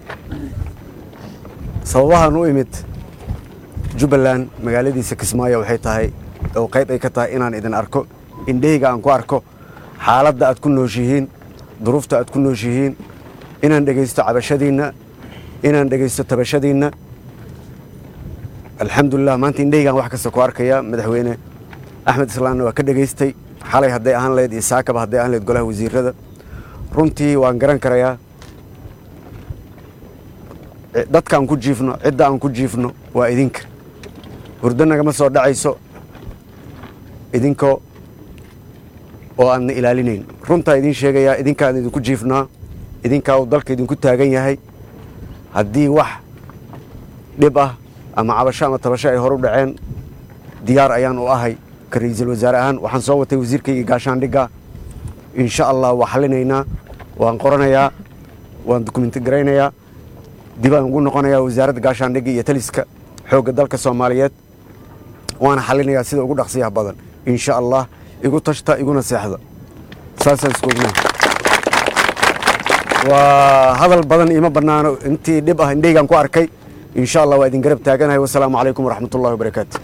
sababahan u imid jubbaland magaaladiisa kismaayo waxay tahay oo qayb ay ka tahay inaan idin arko indhahayga aan ku arko xaaladda aad ku nooshihiin duruufta aad ku nooshihiin inaan dhegaysto cabashadiinna inaan dhegaysto tabashadiinna alxamdulilah maanta indhahaygaan wax kasta ku arkaya madaxweyne axmed islaanna waa ka dhegaystay xalay hadday ahaan lahayd iyo saakaba hadday ahaan lahayd golaha wasiirada runtii waan garan karayaa dadka aan ku jiifno cidda aan ku jiifno waa idinka hurdo nagama soo dhacayso idinko oo aadna ilaalinayn runtaa idiin sheegayaa idinkaan idinku jiifnaa idinkaa uu dalka idinku taagan yahay haddii wax dhib ah ama cabasho ama tabasho ay hor u dhaceen diyaar ayaan u ahay ka ra-iisul wasaare ahaan waxaan soo watay wasiirkayga gaashaandhigga insha allah waa xallinaynaa waan qoranayaa waan dukumenti garaynayaa dibaan ugu noqonayaa wasaaradda gaashaandhigga iyo taliska xoogga dalka soomaaliyeed waana xallinayaa sida ugu dhaqsiyaha badan insha allah igu tashta iguna seexda saasaan isku ognahay waa hadal badan ima bannaano intii dhib ah indhaygaan ku arkay insha allah waa idin garab taaganahay wasalaamu calaykum waraxmat ullahi wabarakaatu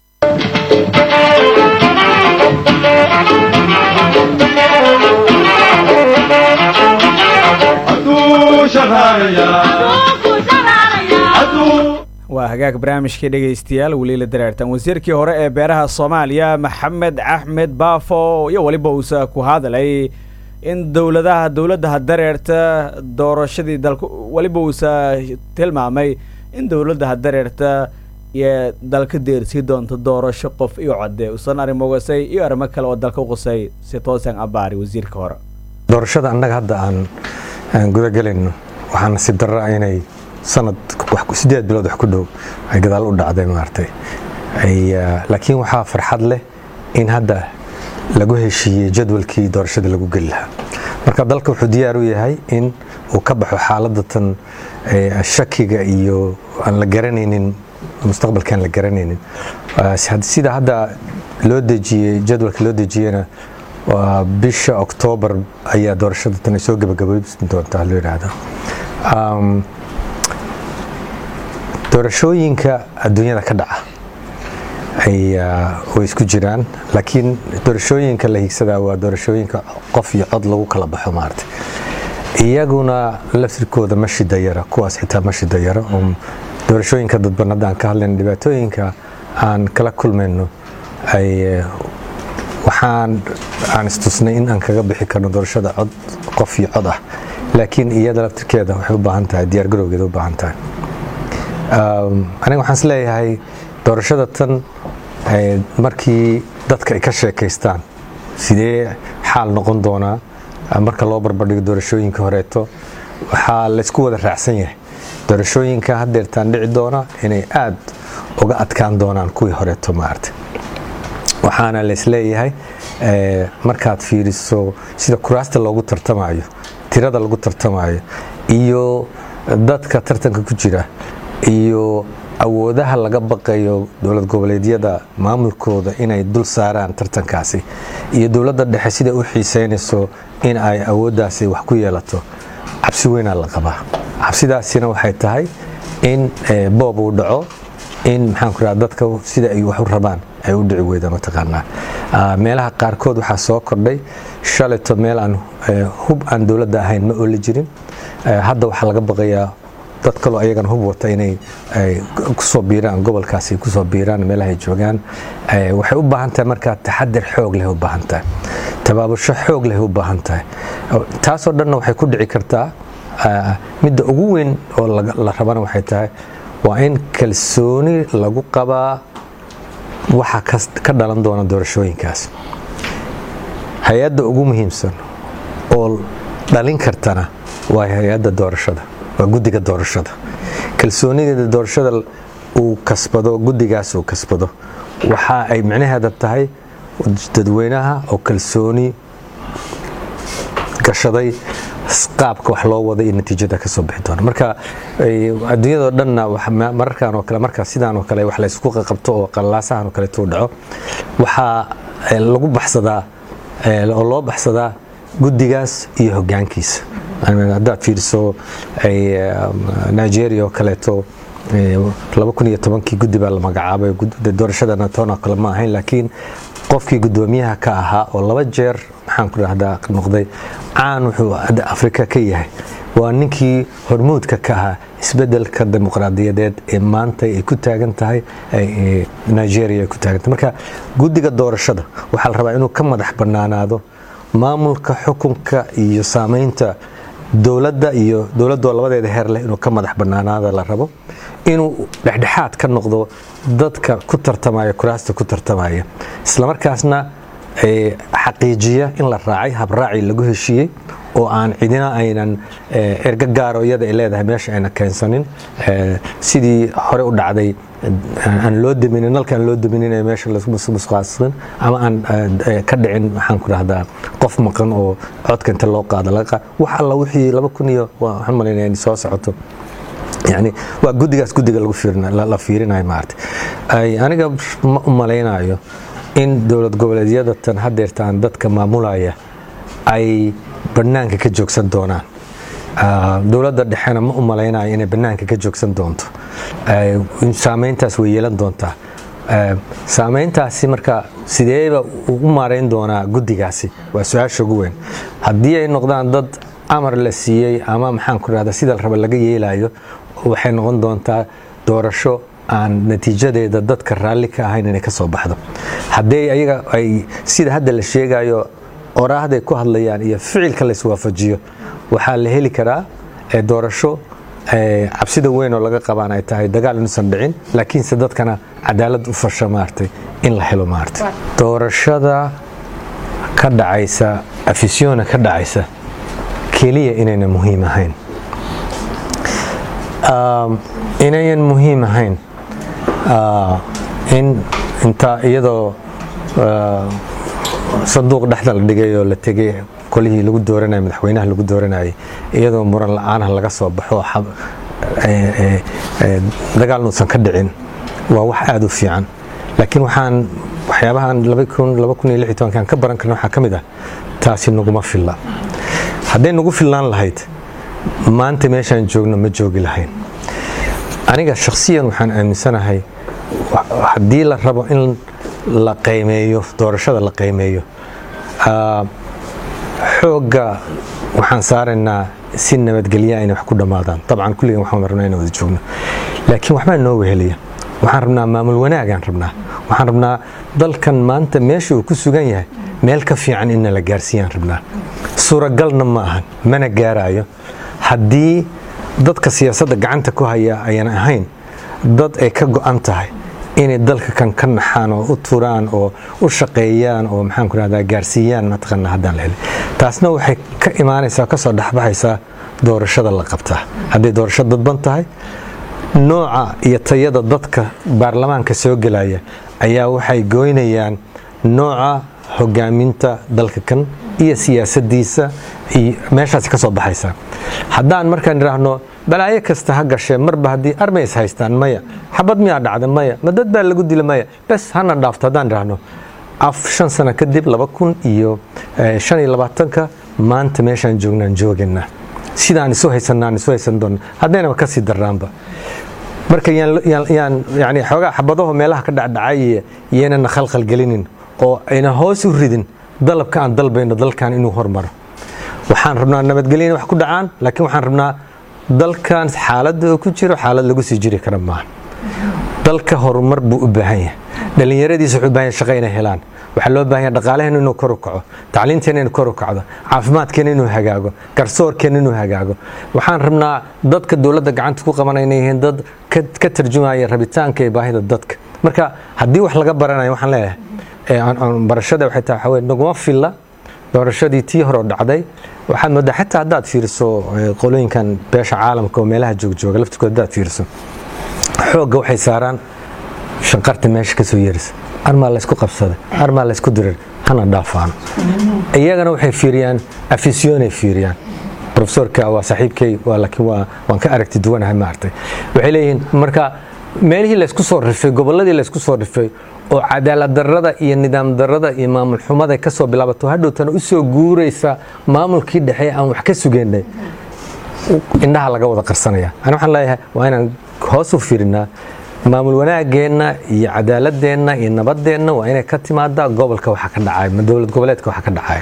waa hagaag barnaamijkii dhegaystayaal weliila dareertan wasiirkii hore ee beeraha soomaaliya maxamed axmed baafo iyo weliba uusa ku hadalay in dowladaha dowladda dareerta doorashadii dalka weliba uusa tilmaamay in dowladda hadareerta iyo dalka deersii doonto doorasho qof iyo code usan arrimo wasay iyo arrimo kale oo dalka qusay si toosan abaari wasiirka hore doorashada annaga hadda aan aan gudagelayno waxaa nasiib darraa inay sanad sideed bilood wax ku dhow ay gadaal u dhacday maaragtay laakiin waxaa farxad leh in hadda lagu heshiiyey jadwalkii doorashada lagu geli lahaa marka dalka wuxuu diyaar u yahay in uu ka baxo xaaladatan shakiga iyo aan la garanaynin mustaqbalkaan la garanaynin sida hadda loo dejiyey jadwalka loo dejiyena waa bisha oktoobar ayaa doorashada tan ay soo gabagabaysan doontaa loo yidhaahda doorashooyinka adduunyada ka dhaca way isku jiraan laakiin doorashooyinka la higsadaa waa doorashooyinka qof iyo cod lagu kala baxo maarata iyaguna laftirkooda ma shidayara kuwaas xitaa ma shidayara oo doorashooyinka dadban hadda aan ka hadlayno dhibaatooyinka aan kala kulmayno ay waxaan aan istusnay in aan kaga bixi karno doorashada cod qof iyo cod ah laakiin iyada laftirkeeda waxay u baahan tahay diyaar garowgeeda u baahan tahay aniga waxaan is leeyahay doorashada tan markii dadka ay ka sheekaystaan sidee xaal noqon doonaa marka loo barbardhigo doorashooyinka horeeto waxaa laysku wada raacsan yahay doorashooyinka hadeertaan dhici doona inay aad uga adkaan doonaan kuwii horeeto maarta waxaana laysleeyahay markaad fiiriso sida kuraasta loogu tartamayo tirada lagu tartamayo iyo dadka tartanka ku jira iyo awoodaha laga baqayo dowlad goboleedyada maamulkooda inay dul saaraan tartankaasi iyo dowladda dhexe siday u xiiseynayso in ay awooddaasi wax ku yeelato cabsi weynaa la qabaa cabsidaasina waxay tahay in boob uu dhaco in maxaanku raha dadka sida ay wax u rabaan ay u dhici weyda mataqaanaa meelaha qaarkood waxaa soo kordhay shaleto meel aan hub aan dowladda ahayn ma ooli jirin hadda waxaa laga baqayaa dad kaloo ayagana hub wata inay kusoo biiraan gobolkaasi kusoo biiraan meelahay joogaan waxay u baahan tahay markaa taxadir xoog leh u baahan tahay tabaabusho xoog leh u baahan tahay taasoo dhanna waxay ku dhici kartaa midda ugu weyn oo la rabana waxay tahay waa in kalsooni lagu qabaa waxa ka dhalan doona doorashooyinkaas hay-adda ugu muhiimsan oo dhalin kartana waa hay-adda doorashada waa guddiga doorashada kalsoonigeeda doorashada uu kasbado guddigaas uu kasbado waxa ay micnaheeda tahay dadweynaha oo kalsooni gashaday qaabka wax loo wada iyo natiijada ka soo bixi doona marka adduunyadao dhanna mararkan oo kale marka sidaan oo kale wax laysku qaqabto oo qalaasahan oo kaleetuu dhaco waxaa lagu baxsadaa oo loo baxsadaa guddigaas iyo hoggaankiisa haddaad fiiriso nigeria oo kaleeto kii guddi baa la magacaabay doorashadana toona kale ma ahayn laakiin qofkii guddoomiyaha ka ahaa oo laba jeer maxaan ku dhahdaa noqday caan wuxuu afrika ka yahay waa ninkii hormuudka ka ahaa isbedelka dimuqraadiyadeed ee maanta ay ku taagan tahay nigeria ay ku taagan tahay marka guddiga doorashada waxaa la rabaa inuu ka madax bannaanaado maamulka xukunka iyo saamaynta dowladda iyo dowladoo labadeeda heer leh inuu ka madax bannaanaada la rabo inuu dhexdhexaad ka noqdo dadka ku tartamaya kuraasta ku tartamaya islamarkaasna xaqiijiya in la raacay habraaci lagu heshiiyey oo aan cidina aynan erga gaaro iyada ay leedahay meesha ayna keensanin sidii hore u dhacday aan loo daminin nalka aan loo daminin ee meesha lamusqaasqin ama aan ka dhicin waxaan ku dhahdaa qof maqan oo codka inta loo qaado laga qaad wax alla wixii laba kun iyo waxaan malaynaya in soo socoto yani waa guddigaas guddiga lagu la fiirinayo maarata aniga ma u malaynayo in dowlad goboleedyada tan hadeertaan dadka maamulaya ay bannaanka ka joogsan doonaan dowladda dhexena ma u malaynayo inay bannaanka ka joogsan doonto saameyntaas way yeelan doontaa saameyntaasi marka sideeba u maarayn doonaa guddigaasi waa su-aasha ugu weyn haddii ay noqdaan dad amar la siiyey ama maxaan ku rahda sida raba laga yeelayo waxay noqon doontaa doorasho aan natiijadeeda dadka raalli ka ahayn inay ka soo baxdo haddii ayaga ay sida hadda la sheegayo oraahday ku hadlayaan iyo ficilka la iswaafajiyo waxaa la heli karaa doorasho cabsida weyn oo laga qabaan ay tahay dagaal inuusan dhicin laakiinse dadkana cadaalad u fasha maartay in la helo maartay doorashada ka dhacaysa afisiona ka dhacaysa keliya inayna muhiim ahayn inayan muhiim ahayn in inta iyadoo sanduuq dhexda la dhigay oo la tegay kolihii lagu dooranayay madaxweynaha lagu dooranayay iyadoo muran la-aanah laga soo baxo dagaal nuusan ka dhicin waa wax aada u fiican laakiin waxaan waxyaabahan kan ka baran karna waxaa ka mid ah taasi naguma filla hadday nagu fillaan lahayd maanta meeshaan joogno ma joogi lahayn aniga shakhsiyan waxaan aaminsanahay haddii la rabo in la qaymeeyo doorashada la qaymeeyo xoogga waxaan saaraynaa si nabadgelya inay wax ku dhammaadaan dabcan kulligan waxaan rabnaa inaan wada joogno laakiin waxbaa noo wehelaya waxaan rabnaa maamul wanaagaan rabnaa waxaan rabnaa dalkan maanta meesha uu ku sugan yahay meel ka fiican inna la gaarsiiyaan rabnaa suuragalna ma ahan mana gaaraayo haddii dadka siyaasadda gacanta ku haya ayaan ahayn dad ay ka go'an tahay inay dalka kan ka naxaan oo u turaan oo u shaqeeyaan oo maxaan ku rahdaa gaarsiiyaan mataqaana haddaan la helin taasna waxay ka imaanaysaa ka soo dhexbaxaysaa doorashada la qabtaa hadday doorasho dadban tahay nooca iyo tayada dadka baarlamaanka soo gelaya ayaa waxay goynayaan nooca hogaaminta dalka kan iyo siyaasadiisa iyo meeshaasi ka soo baxaysaa haddaan markaan idhaahno balaayo kasta ha gashee marba haddii armays haystaan maya xabad miyaa dhacda maya ma dad baa lagu dila maya bes hana dhaafto haddaan idhaahno af shan sano kadib laba kun iyo shan iyo labaatanka maanta meeshaan joognaan joogaynaa sidaan isu haysanaan isu haysan doonna haddaynaba kasii darnaanba marka yaan yani xoogaa xabadaho meelaha ka dhacdhacay iyaynana khalkhal gelinin oo ayna hoos u ridin dalabka aan dalbayno dalkan inuu hormaro waxaan rabnaa nabadgelya inay wax ku dhacaan laakiin waxaan rabnaa dalkan xaaladda uu ku jiro xaalad lagu sii jiri kara maaha dalka horumar buu u baahan yahay dhallinyaradiisa wuxuu u baahan yahay shaqo inay helaan waxaa loo baahan yahay dhaqaalaheena inuu kor u kaco tacliinteena inuu kor u kacdo caafimaadkeena inuu hagaago garsoorkeena inuu hagaago waxaan rabnaa dadka dowladda gacanta ku qabanaya inay yihiin dad ka tarjumaya rabitaanka iyo baahida dadka marka haddii wax laga baranayo waxaan leeyahay barashada waxay tahay waxaa weye naguma filla doorashadii tii hore dhacday waxaad moodaa xataa haddaad fiiriso qolooyinkan beesha caalamka oo meelaha joogjooga laftirkood haddaad fiiriso xoogga waxay saaraan shanqarta meesha kasoo yeerisa armaa laysku qabsaday armaa laysku dirir hana dhaafaan iyagana waxay fiiriyaan afisyoonay fiiriyaan profesorka waa saaxiibkay waa laakiin waa waan ka aragti duwanahay maartay waxay leeyihiin marka meelihii laysku soo rifay gobolladii laysku soo rifay oo cadaalad darrada iyo nidaam darrada iyo maamul xumada ka soo bilaabato hadhowtana u soo guuraysa maamulkii dhexe aan wax ka sugeynay indhaha laga wada qarsanaya ani waxaan leeyahay waa inaan hoos u fiirinaa maamul wanaageenna iyo cadaaladeenna iyo nabadeenna waa inay ka timaadaa gobolka waxa ka dhacay ma dowlad goboleedka waxa ka dhacay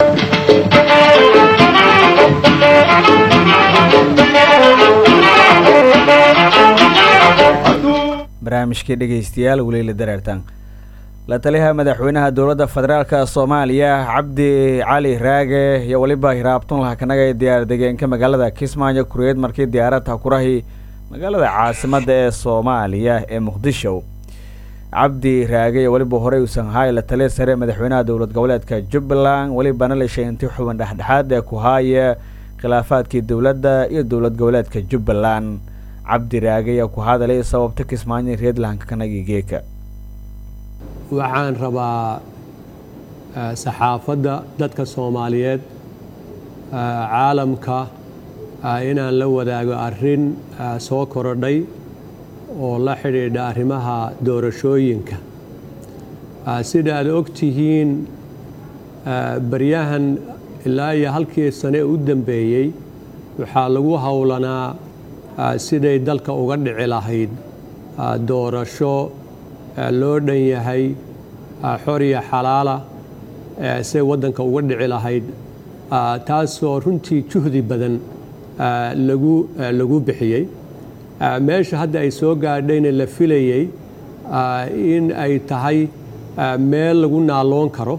barnaamijkii dhegaystayaal weliila dareertaan la taliyaha madaxweynaha dowladda federaalk soomaaliya cabdi cali raage iyo weliba hiraabtun lahakanaga diyaar degeenka magaalada kismaayo kureed markii diyaaradda kurahi magaalada caasimadda ee soomaaliya ee muqdisho cabdi raage iyo weliba horey uusan haay la taliya sare madaxweynaha dowlad goboleedka jubbaland welibana la sheegantay xuban dhexdhexaad ee ku haaya khilaafaadkii dowladda iyo dowlad goboleedka jubbaland cabdi raage ayaa ku hadalay sababta kismaayo reedlanka kanagi geeka waxaan rabaa saxaafadda dadka soomaaliyeed caalamka inaan la wadaago arrin soo korodhay oo la xidhiidha arrimaha doorashooyinka sida aad og tihiin baryahan ilaa iyo halkii sane u dambeeyey waxaa lagu howlanaa siday dalka uga dhici lahayd doorasho loo dhan yahay xor iyo xalaala siday waddanka uga dhici lahayd taasoo runtii juhdi badan lagu lagu bixiyey meesha hadda ay soo gaadhayna la filayey in ay tahay meel lagu naaloon karo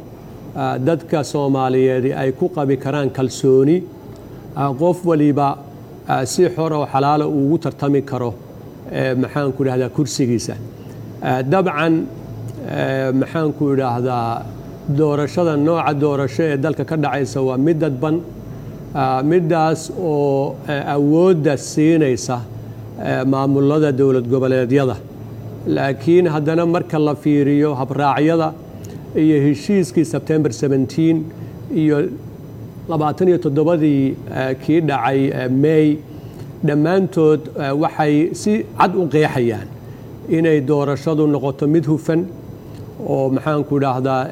dadka soomaaliyeed ay ku qabi karaan kalsooni qof waliba si xor oo xalaala uu ugu tartami karo maxaanku idhahdaa kursigiisa dabcan maxaanku idhaahdaa doorashada nooca doorasho ee dalka ka dhacaysa waa mid dadban middaas oo awoodda siinaysa maamulada dowlad goboleedyada laakiin haddana marka la fiiriyo habraacyada iyo heshiiskii sebtembar 17 iyo labaatan iyo toddobadii kii dhacay may dhammaantood waxay si cad u qeexayaan inay doorashadu noqoto mid hufan oo maxaanku idhaahdaa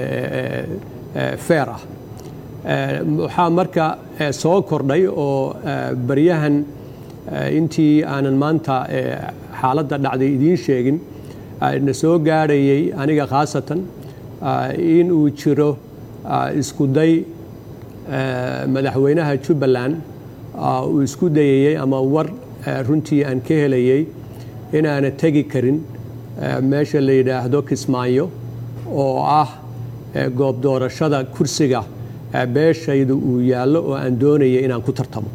feer ah waxaa marka soo kordhay oo baryahan intii aanan maanta xaaladda dhacday idiin sheegin na soo gaadhayay aniga khaasatan in uu jiro isku day madaxweynaha jubbaland uu isku dayayey ama war runtii aan ka helayey inaana tegi karin meesha la yidhaahdo kismaayo oo ah goob doorashada kursiga beeshaydu uu yaallo oo aan doonaya inaan ku tartamo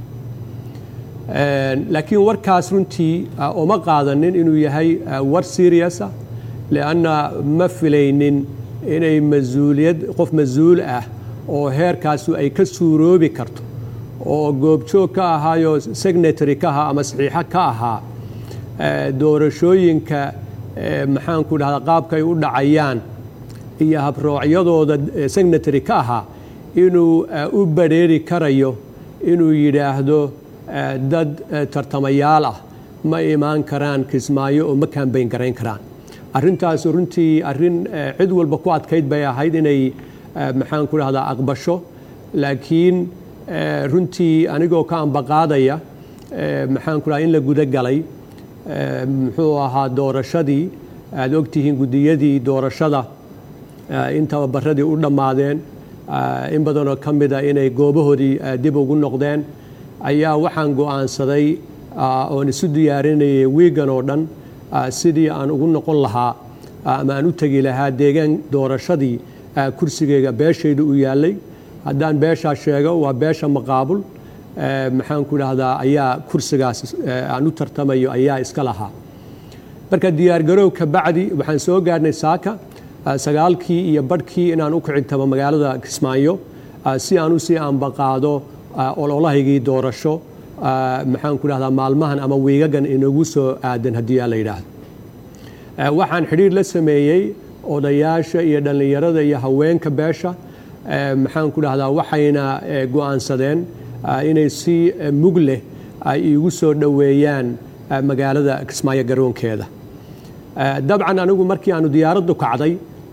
laakiin warkaas runtii uma qaadanin inuu yahay war seriousa lianna ma filaynin inay masuuliyad qof mas-uul ah oo heerkaasu ay ka suuroobi karto oo goobjoog ka ahaayo signatary ka ahaa ama saxiixo ka ahaa doorashooyinka maxaanku dhahdaa qaabka ay u dhacayaan iyo habroocyadooda signatary ka ahaa inuu u badrheeri karayo inuu yidhaahdo dad tartamayaal ah ma imaan karaan kismaayo oo ma kaambayn garayn karaan arrintaas runtii arrin cid walba ku adkayd bay ahayd inay maxaan ku dhahdaa aqbasho laakiin runtii anigoo ka ambaqaadaya maxaan ku dhaha in la guda galay muxuu ahaa doorashadii aad ogtihiin guddiyadii doorashada in tababaradii u dhammaadeen in badanoo ka mida inay goobahoodii dib ugu noqdeen ayaa waxaan go'aansaday oon isu diyaarinayay wiigan oo dhan sidii aan ugu noqon lahaa ama aan u tegi lahaa deegaan doorashadii kursigeyga beeshayda u yaallay haddaan beeshaa sheego waa beesha maqaabul maxaan ku dhahdaa ayaa kursigaas aan u tartamayo ayaa iska lahaa marka diyaargarow ka bacdi waxaan soo gaarhnay saaka sagaalkii iyo badhkii inaan u kicintamo magaalada kismaayo si aan u sii ambaqaado ololahaygii doorasho maxaan ku dhahdaa maalmahan ama wiigagan inagu soo aadan haddii aa la yidhaahdo waxaan xidhiir la sameeyey odayaasha iyo dhallinyarada iyo haweenka beesha maxaan ku dhahdaa waxayna go'aansadeen inay si mug leh ay iigu soo dhoweeyaan magaalada kismaayo garoonkeeda dabcan anigu markii aanu diyaaraddu kacday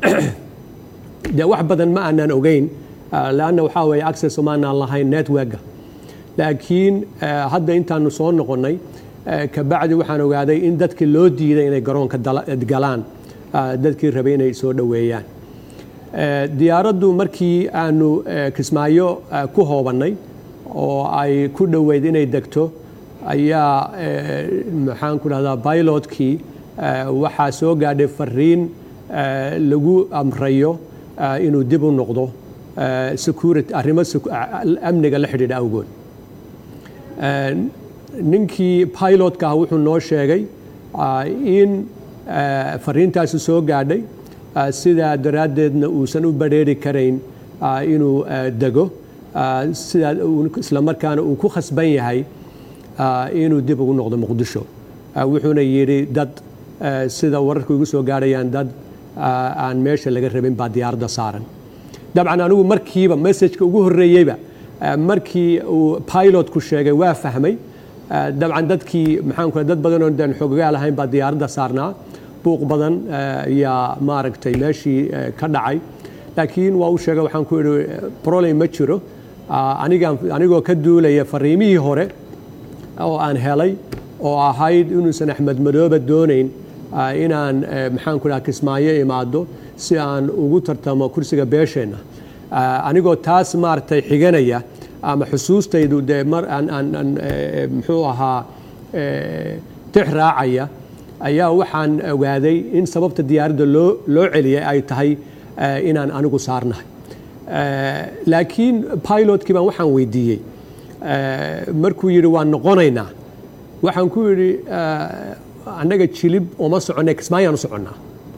dee wax badan ma aanan ogeyn leanna waxaa weeye access umaanaan lahayn networka laakiin hadda intaanu soo noqonnay kabacdi waxaan ogaaday in dadkii loo diiday inay garoonka galaan dadkii rabay inay soo dhoweeyaan diyaaraddu markii aanu kismaayo ku hoobannay oo ay ku dhoweyd inay degto ayaa maxaan ku dhahdaa bilotkii waxaa soo gaadhay fariin lagu amrayo inuu dib u noqdo security arrimo amniga la xidhiidha awgood ninkii pilotka ah wuxuu noo sheegay in fariintaasi soo gaadhay sidaa daraaddeedna uusan u badrheeri karayn inuu dego sidaa islamarkaana uu ku khasban yahay inuu dib ugu noqdo muqdisho wuxuuna yidhi dad sida wararku igu soo gaadhayaan dad aan meesha laga rabin baa diyaaradda saaran dabcan anigu markiiba messajka ugu horreeyeyba markii uu pilotku sheegay waa fahmay dabcan dadkii maxaanku dad badan oo daan xoogagaa lahayn baa diyaaradda saarnaa buuq badan ayaa maaragtay meeshii ka dhacay laakiin waa u sheegay waxaan ku idhi problem ma jiro anigaan anigoo ka duulaya fariimihii hore oo aan helay oo ahayd inuusan axmed madooba doonayn inaan maxaan ku dhaha kismaayo imaado si aan ugu tartamo kursiga beesheenna anigoo taas maaragtay xiganaya ama xusuustaydu dee mar aan aan muxuu ahaa tix raacaya ayaa waxaan ogaaday in sababta diyaaradda loo loo celiyay ay tahay inaan anigu saarnahay laakiin pilotkii baan waxaan weydiiyey markuu yidhi waan noqonaynaa waxaan ku yidhi annaga jilib uma soconnay kismaayaan u soconnaa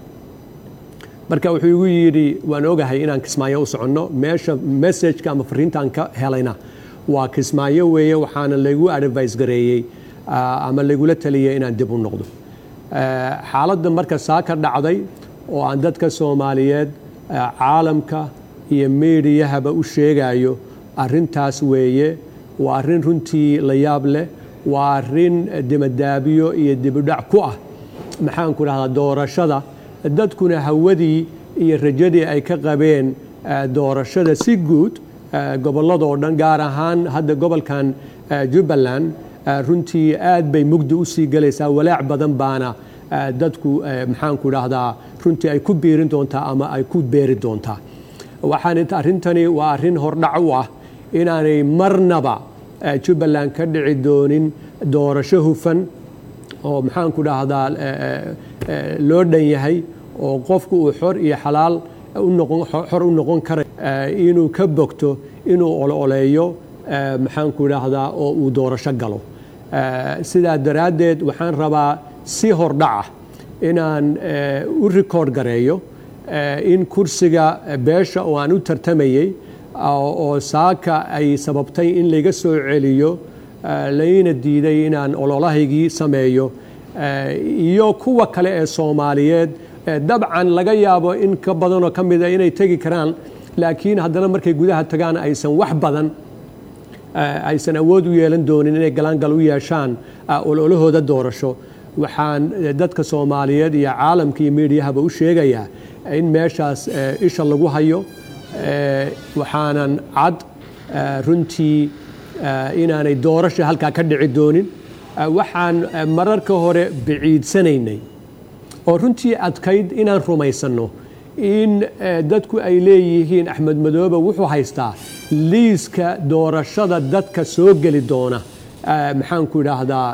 marka wuxuu igu yidhi waan ogahay inaan kismaayo u soconno meesha messageka ama fariintaan ka helayna waa kismaayo weeye waxaana lagu advice gareeyey ama lagula taliyey inaan dib u noqdo xaaladda marka saa ka dhacday oo aan dadka soomaaliyeed caalamka iyo meediyahaba u sheegayo arrintaas weeye waa arrin runtii la yaab leh waa arrin dimadaabiyo iyo dibudhac ku ah maxaanku dhahdaa doorashada dadkuna hawadii iyo rajadii ay ka qabeen doorashada si guud gobolladoo dhan gaar ahaan hadda gobolkan jubbaland runtii aad bay mugdi u sii galaysaa walaac badan baana dadku maxaanku dhahdaa runtii ay ku biirin doontaa ama ay ku beeri doontaa waxaan arrintani waa arrin hordhac u ah inaanay marnaba jubbaland ka dhici doonin doorasho hufan oo maxaanku dhahdaa loo dhan yahay oo qofku uu xor iyo xalaal xor u noqon karay inuu ka bogto inuu ololeeyo maxaanku dhahdaa oo uu doorasho galo sidaa daraaddeed waxaan rabaa si hordhaca inaan u rikoord gareeyo in kursiga beesha oo aan u tartamayey oo saaka ay sababtay in layga soo celiyo layna diiday inaan ololahaygii sameeyo iyo kuwa kale ee soomaaliyeed dabcan laga yaabo in ka badanoo ka mida inay tegi karaan laakiin haddana markay gudaha tagaan aysan wax badan aysan awood u yeelan doonin inay galaangal u yeeshaan ololahooda doorasho waxaan dadka soomaaliyeed iyo caalamka iyo miidiyahaba u sheegayaa in meeshaas isha lagu hayo waxaanan cad runtii inaanay doorasha halkaa ka dhici doonin waxaan mararka hore biciidsanaynay oo runtii adkayd inaan rumaysanno in dadku ay leeyihiin axmed madoobe wuxuu haystaa liiska doorashada dadka soo geli doona maxaanku idhaahdaa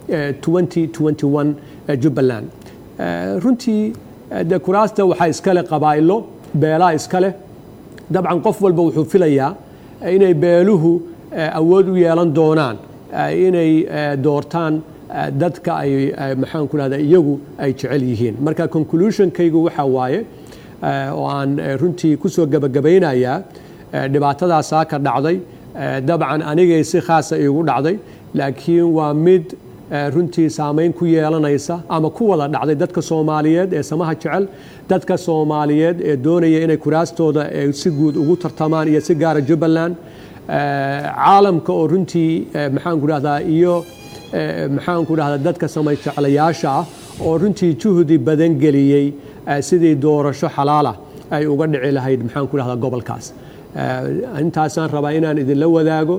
jubbaland runtii de kuraasta waxaa iskale qabaa'ilo beelaa iskale dabcan qof walba wuxuu filayaa inay beeluhu awood u yeelan doonaan inay doortaan dadka ay maxaanku dhahdaa iyagu ay jecel yihiin marka conclusionkaygu waxaa waaye oo aan runtii ku soo gebagabaynayaa dhibaatadaasaa ka dhacday dabcan anigay si khaasa iigu dhacday laakiin waa mid runtii saamayn ku yeelanaysa ama ku wada dhacday dadka soomaaliyeed ee samaha jecel dadka soomaaliyeed ee doonaya inay kuraastooda si guud ugu tartamaan iyo si gaara jubbaland caalamka oo runtii maxaanku dhahdaa iyo maxaanku dhahdaa dadka samay jeclayaasha ah oo runtii juhdi badan geliyey sidii doorasho xalaala ay uga dhici lahayd maxaanku dhahdaa gobolkaas intaasaan rabaa inaan idinla wadaago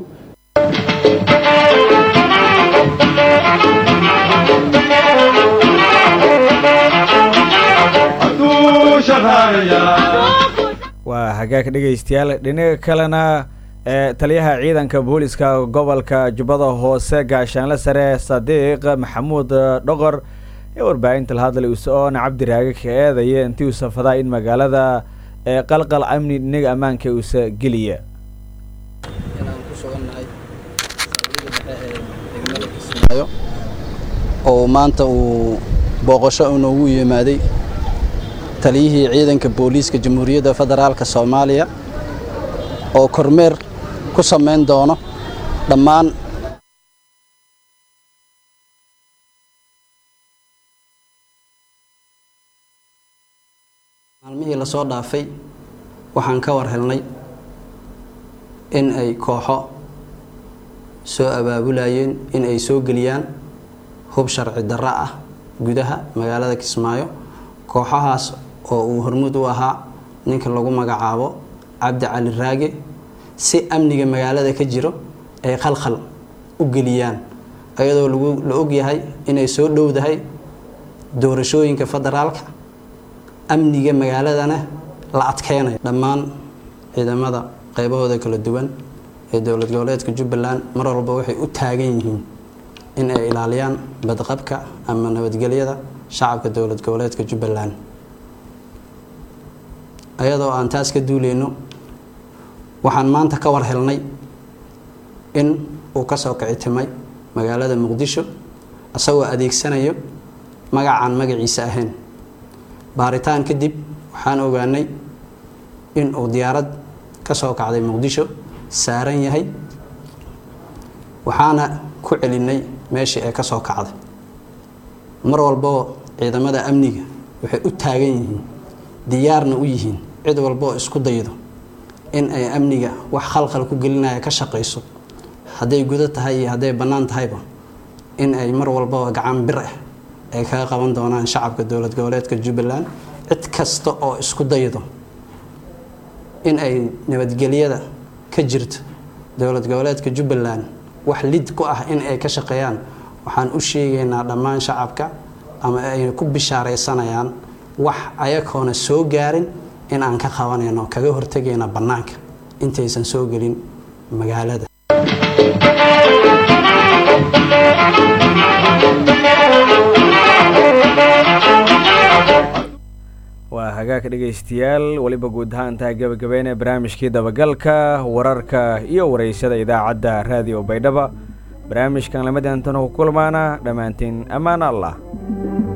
waa hagaag dhegaystayaal dhinaga kalena taliyaha ciidanka booliska gobolka jubbada hoose gaashaanle sare sadiiq maxamuud dhoqor ee warbaahinta la hadlay usoona cabdiraage ka eedaya intii uu safadaa in magaalada qalqal amni dhinaga ammaanka uusa geliya oo maanta uu booqasho inoogu yimaaday taliyihii ciidanka booliiska jamhuuriyadda federaalka soomaaliya oo kormeer ku samayn doono dhammaan maalmihii lasoo dhaafay waxaan ka war helnay in ay kooxo soo abaabulayeen in ay soo geliyaan hub sharci darro ah gudaha magaalada kismaayo kooxahaas oo uu hormuud u ahaa ninka lagu magacaabo cabdi cali raage si amniga magaalada ka jiro ay khalkhal u geliyaan ayadoo lagu la ogyahay inay soo dhowdahay doorashooyinka federaalka amniga magaaladana la adkeynayo dhammaan ciidamada qaybahooda kala duwan ee dowlad goboleedka jubbaland mar walba waxay u taagan yihiin in ay ilaaliyaan badqabka ama nabadgelyada shacabka dowlad goboleedka jubbaland ayadoo aan taas ka duuleyno waxaan maanta ka war helnay in uu kasoo kici timay magaalada muqdisho isagoo adeegsanayo magacaan magaciisa ahayn baaritaan kadib waxaan ogaanay in uu diyaarad kasoo kacday muqdisho saaran yahay waxaana ku celinay meeshii ay kasoo kacday mar walboo ciidamada amniga waxay u taagan yihiin diyaarna u yihiin cid walboo isku daydo in ay amniga wax khalkhal ku gelinaya ka shaqayso hadday gudo tahay iyo hadday bannaan tahayba in ay mar walbaba gacan bir ah ay kaga qaban doonaan shacabka dowlad goboleedka jubbaland cid kasta oo isku daydo in ay nabadgelyada ka jirto dowlad goboleedka jubbaland wax lid ku ah in ay ka shaqeeyaan waxaan u sheegaynaa dhammaan shacabka ama ay ku bishaaraysanayaan wax ayagoona soo gaarin in aan ka qabanayno kaga hortegayna bannaanka intaysan soo gelin magaalada waa hagaagka dhegaystayaal weliba guud ahaan tahay gabagabeynee barnaamijkii dabagalka wararka iyo waraysyada idaacadda raadiyo baydhaba barnaamijkan lamadantan ku kulmaana dhammaantiin ammaan allah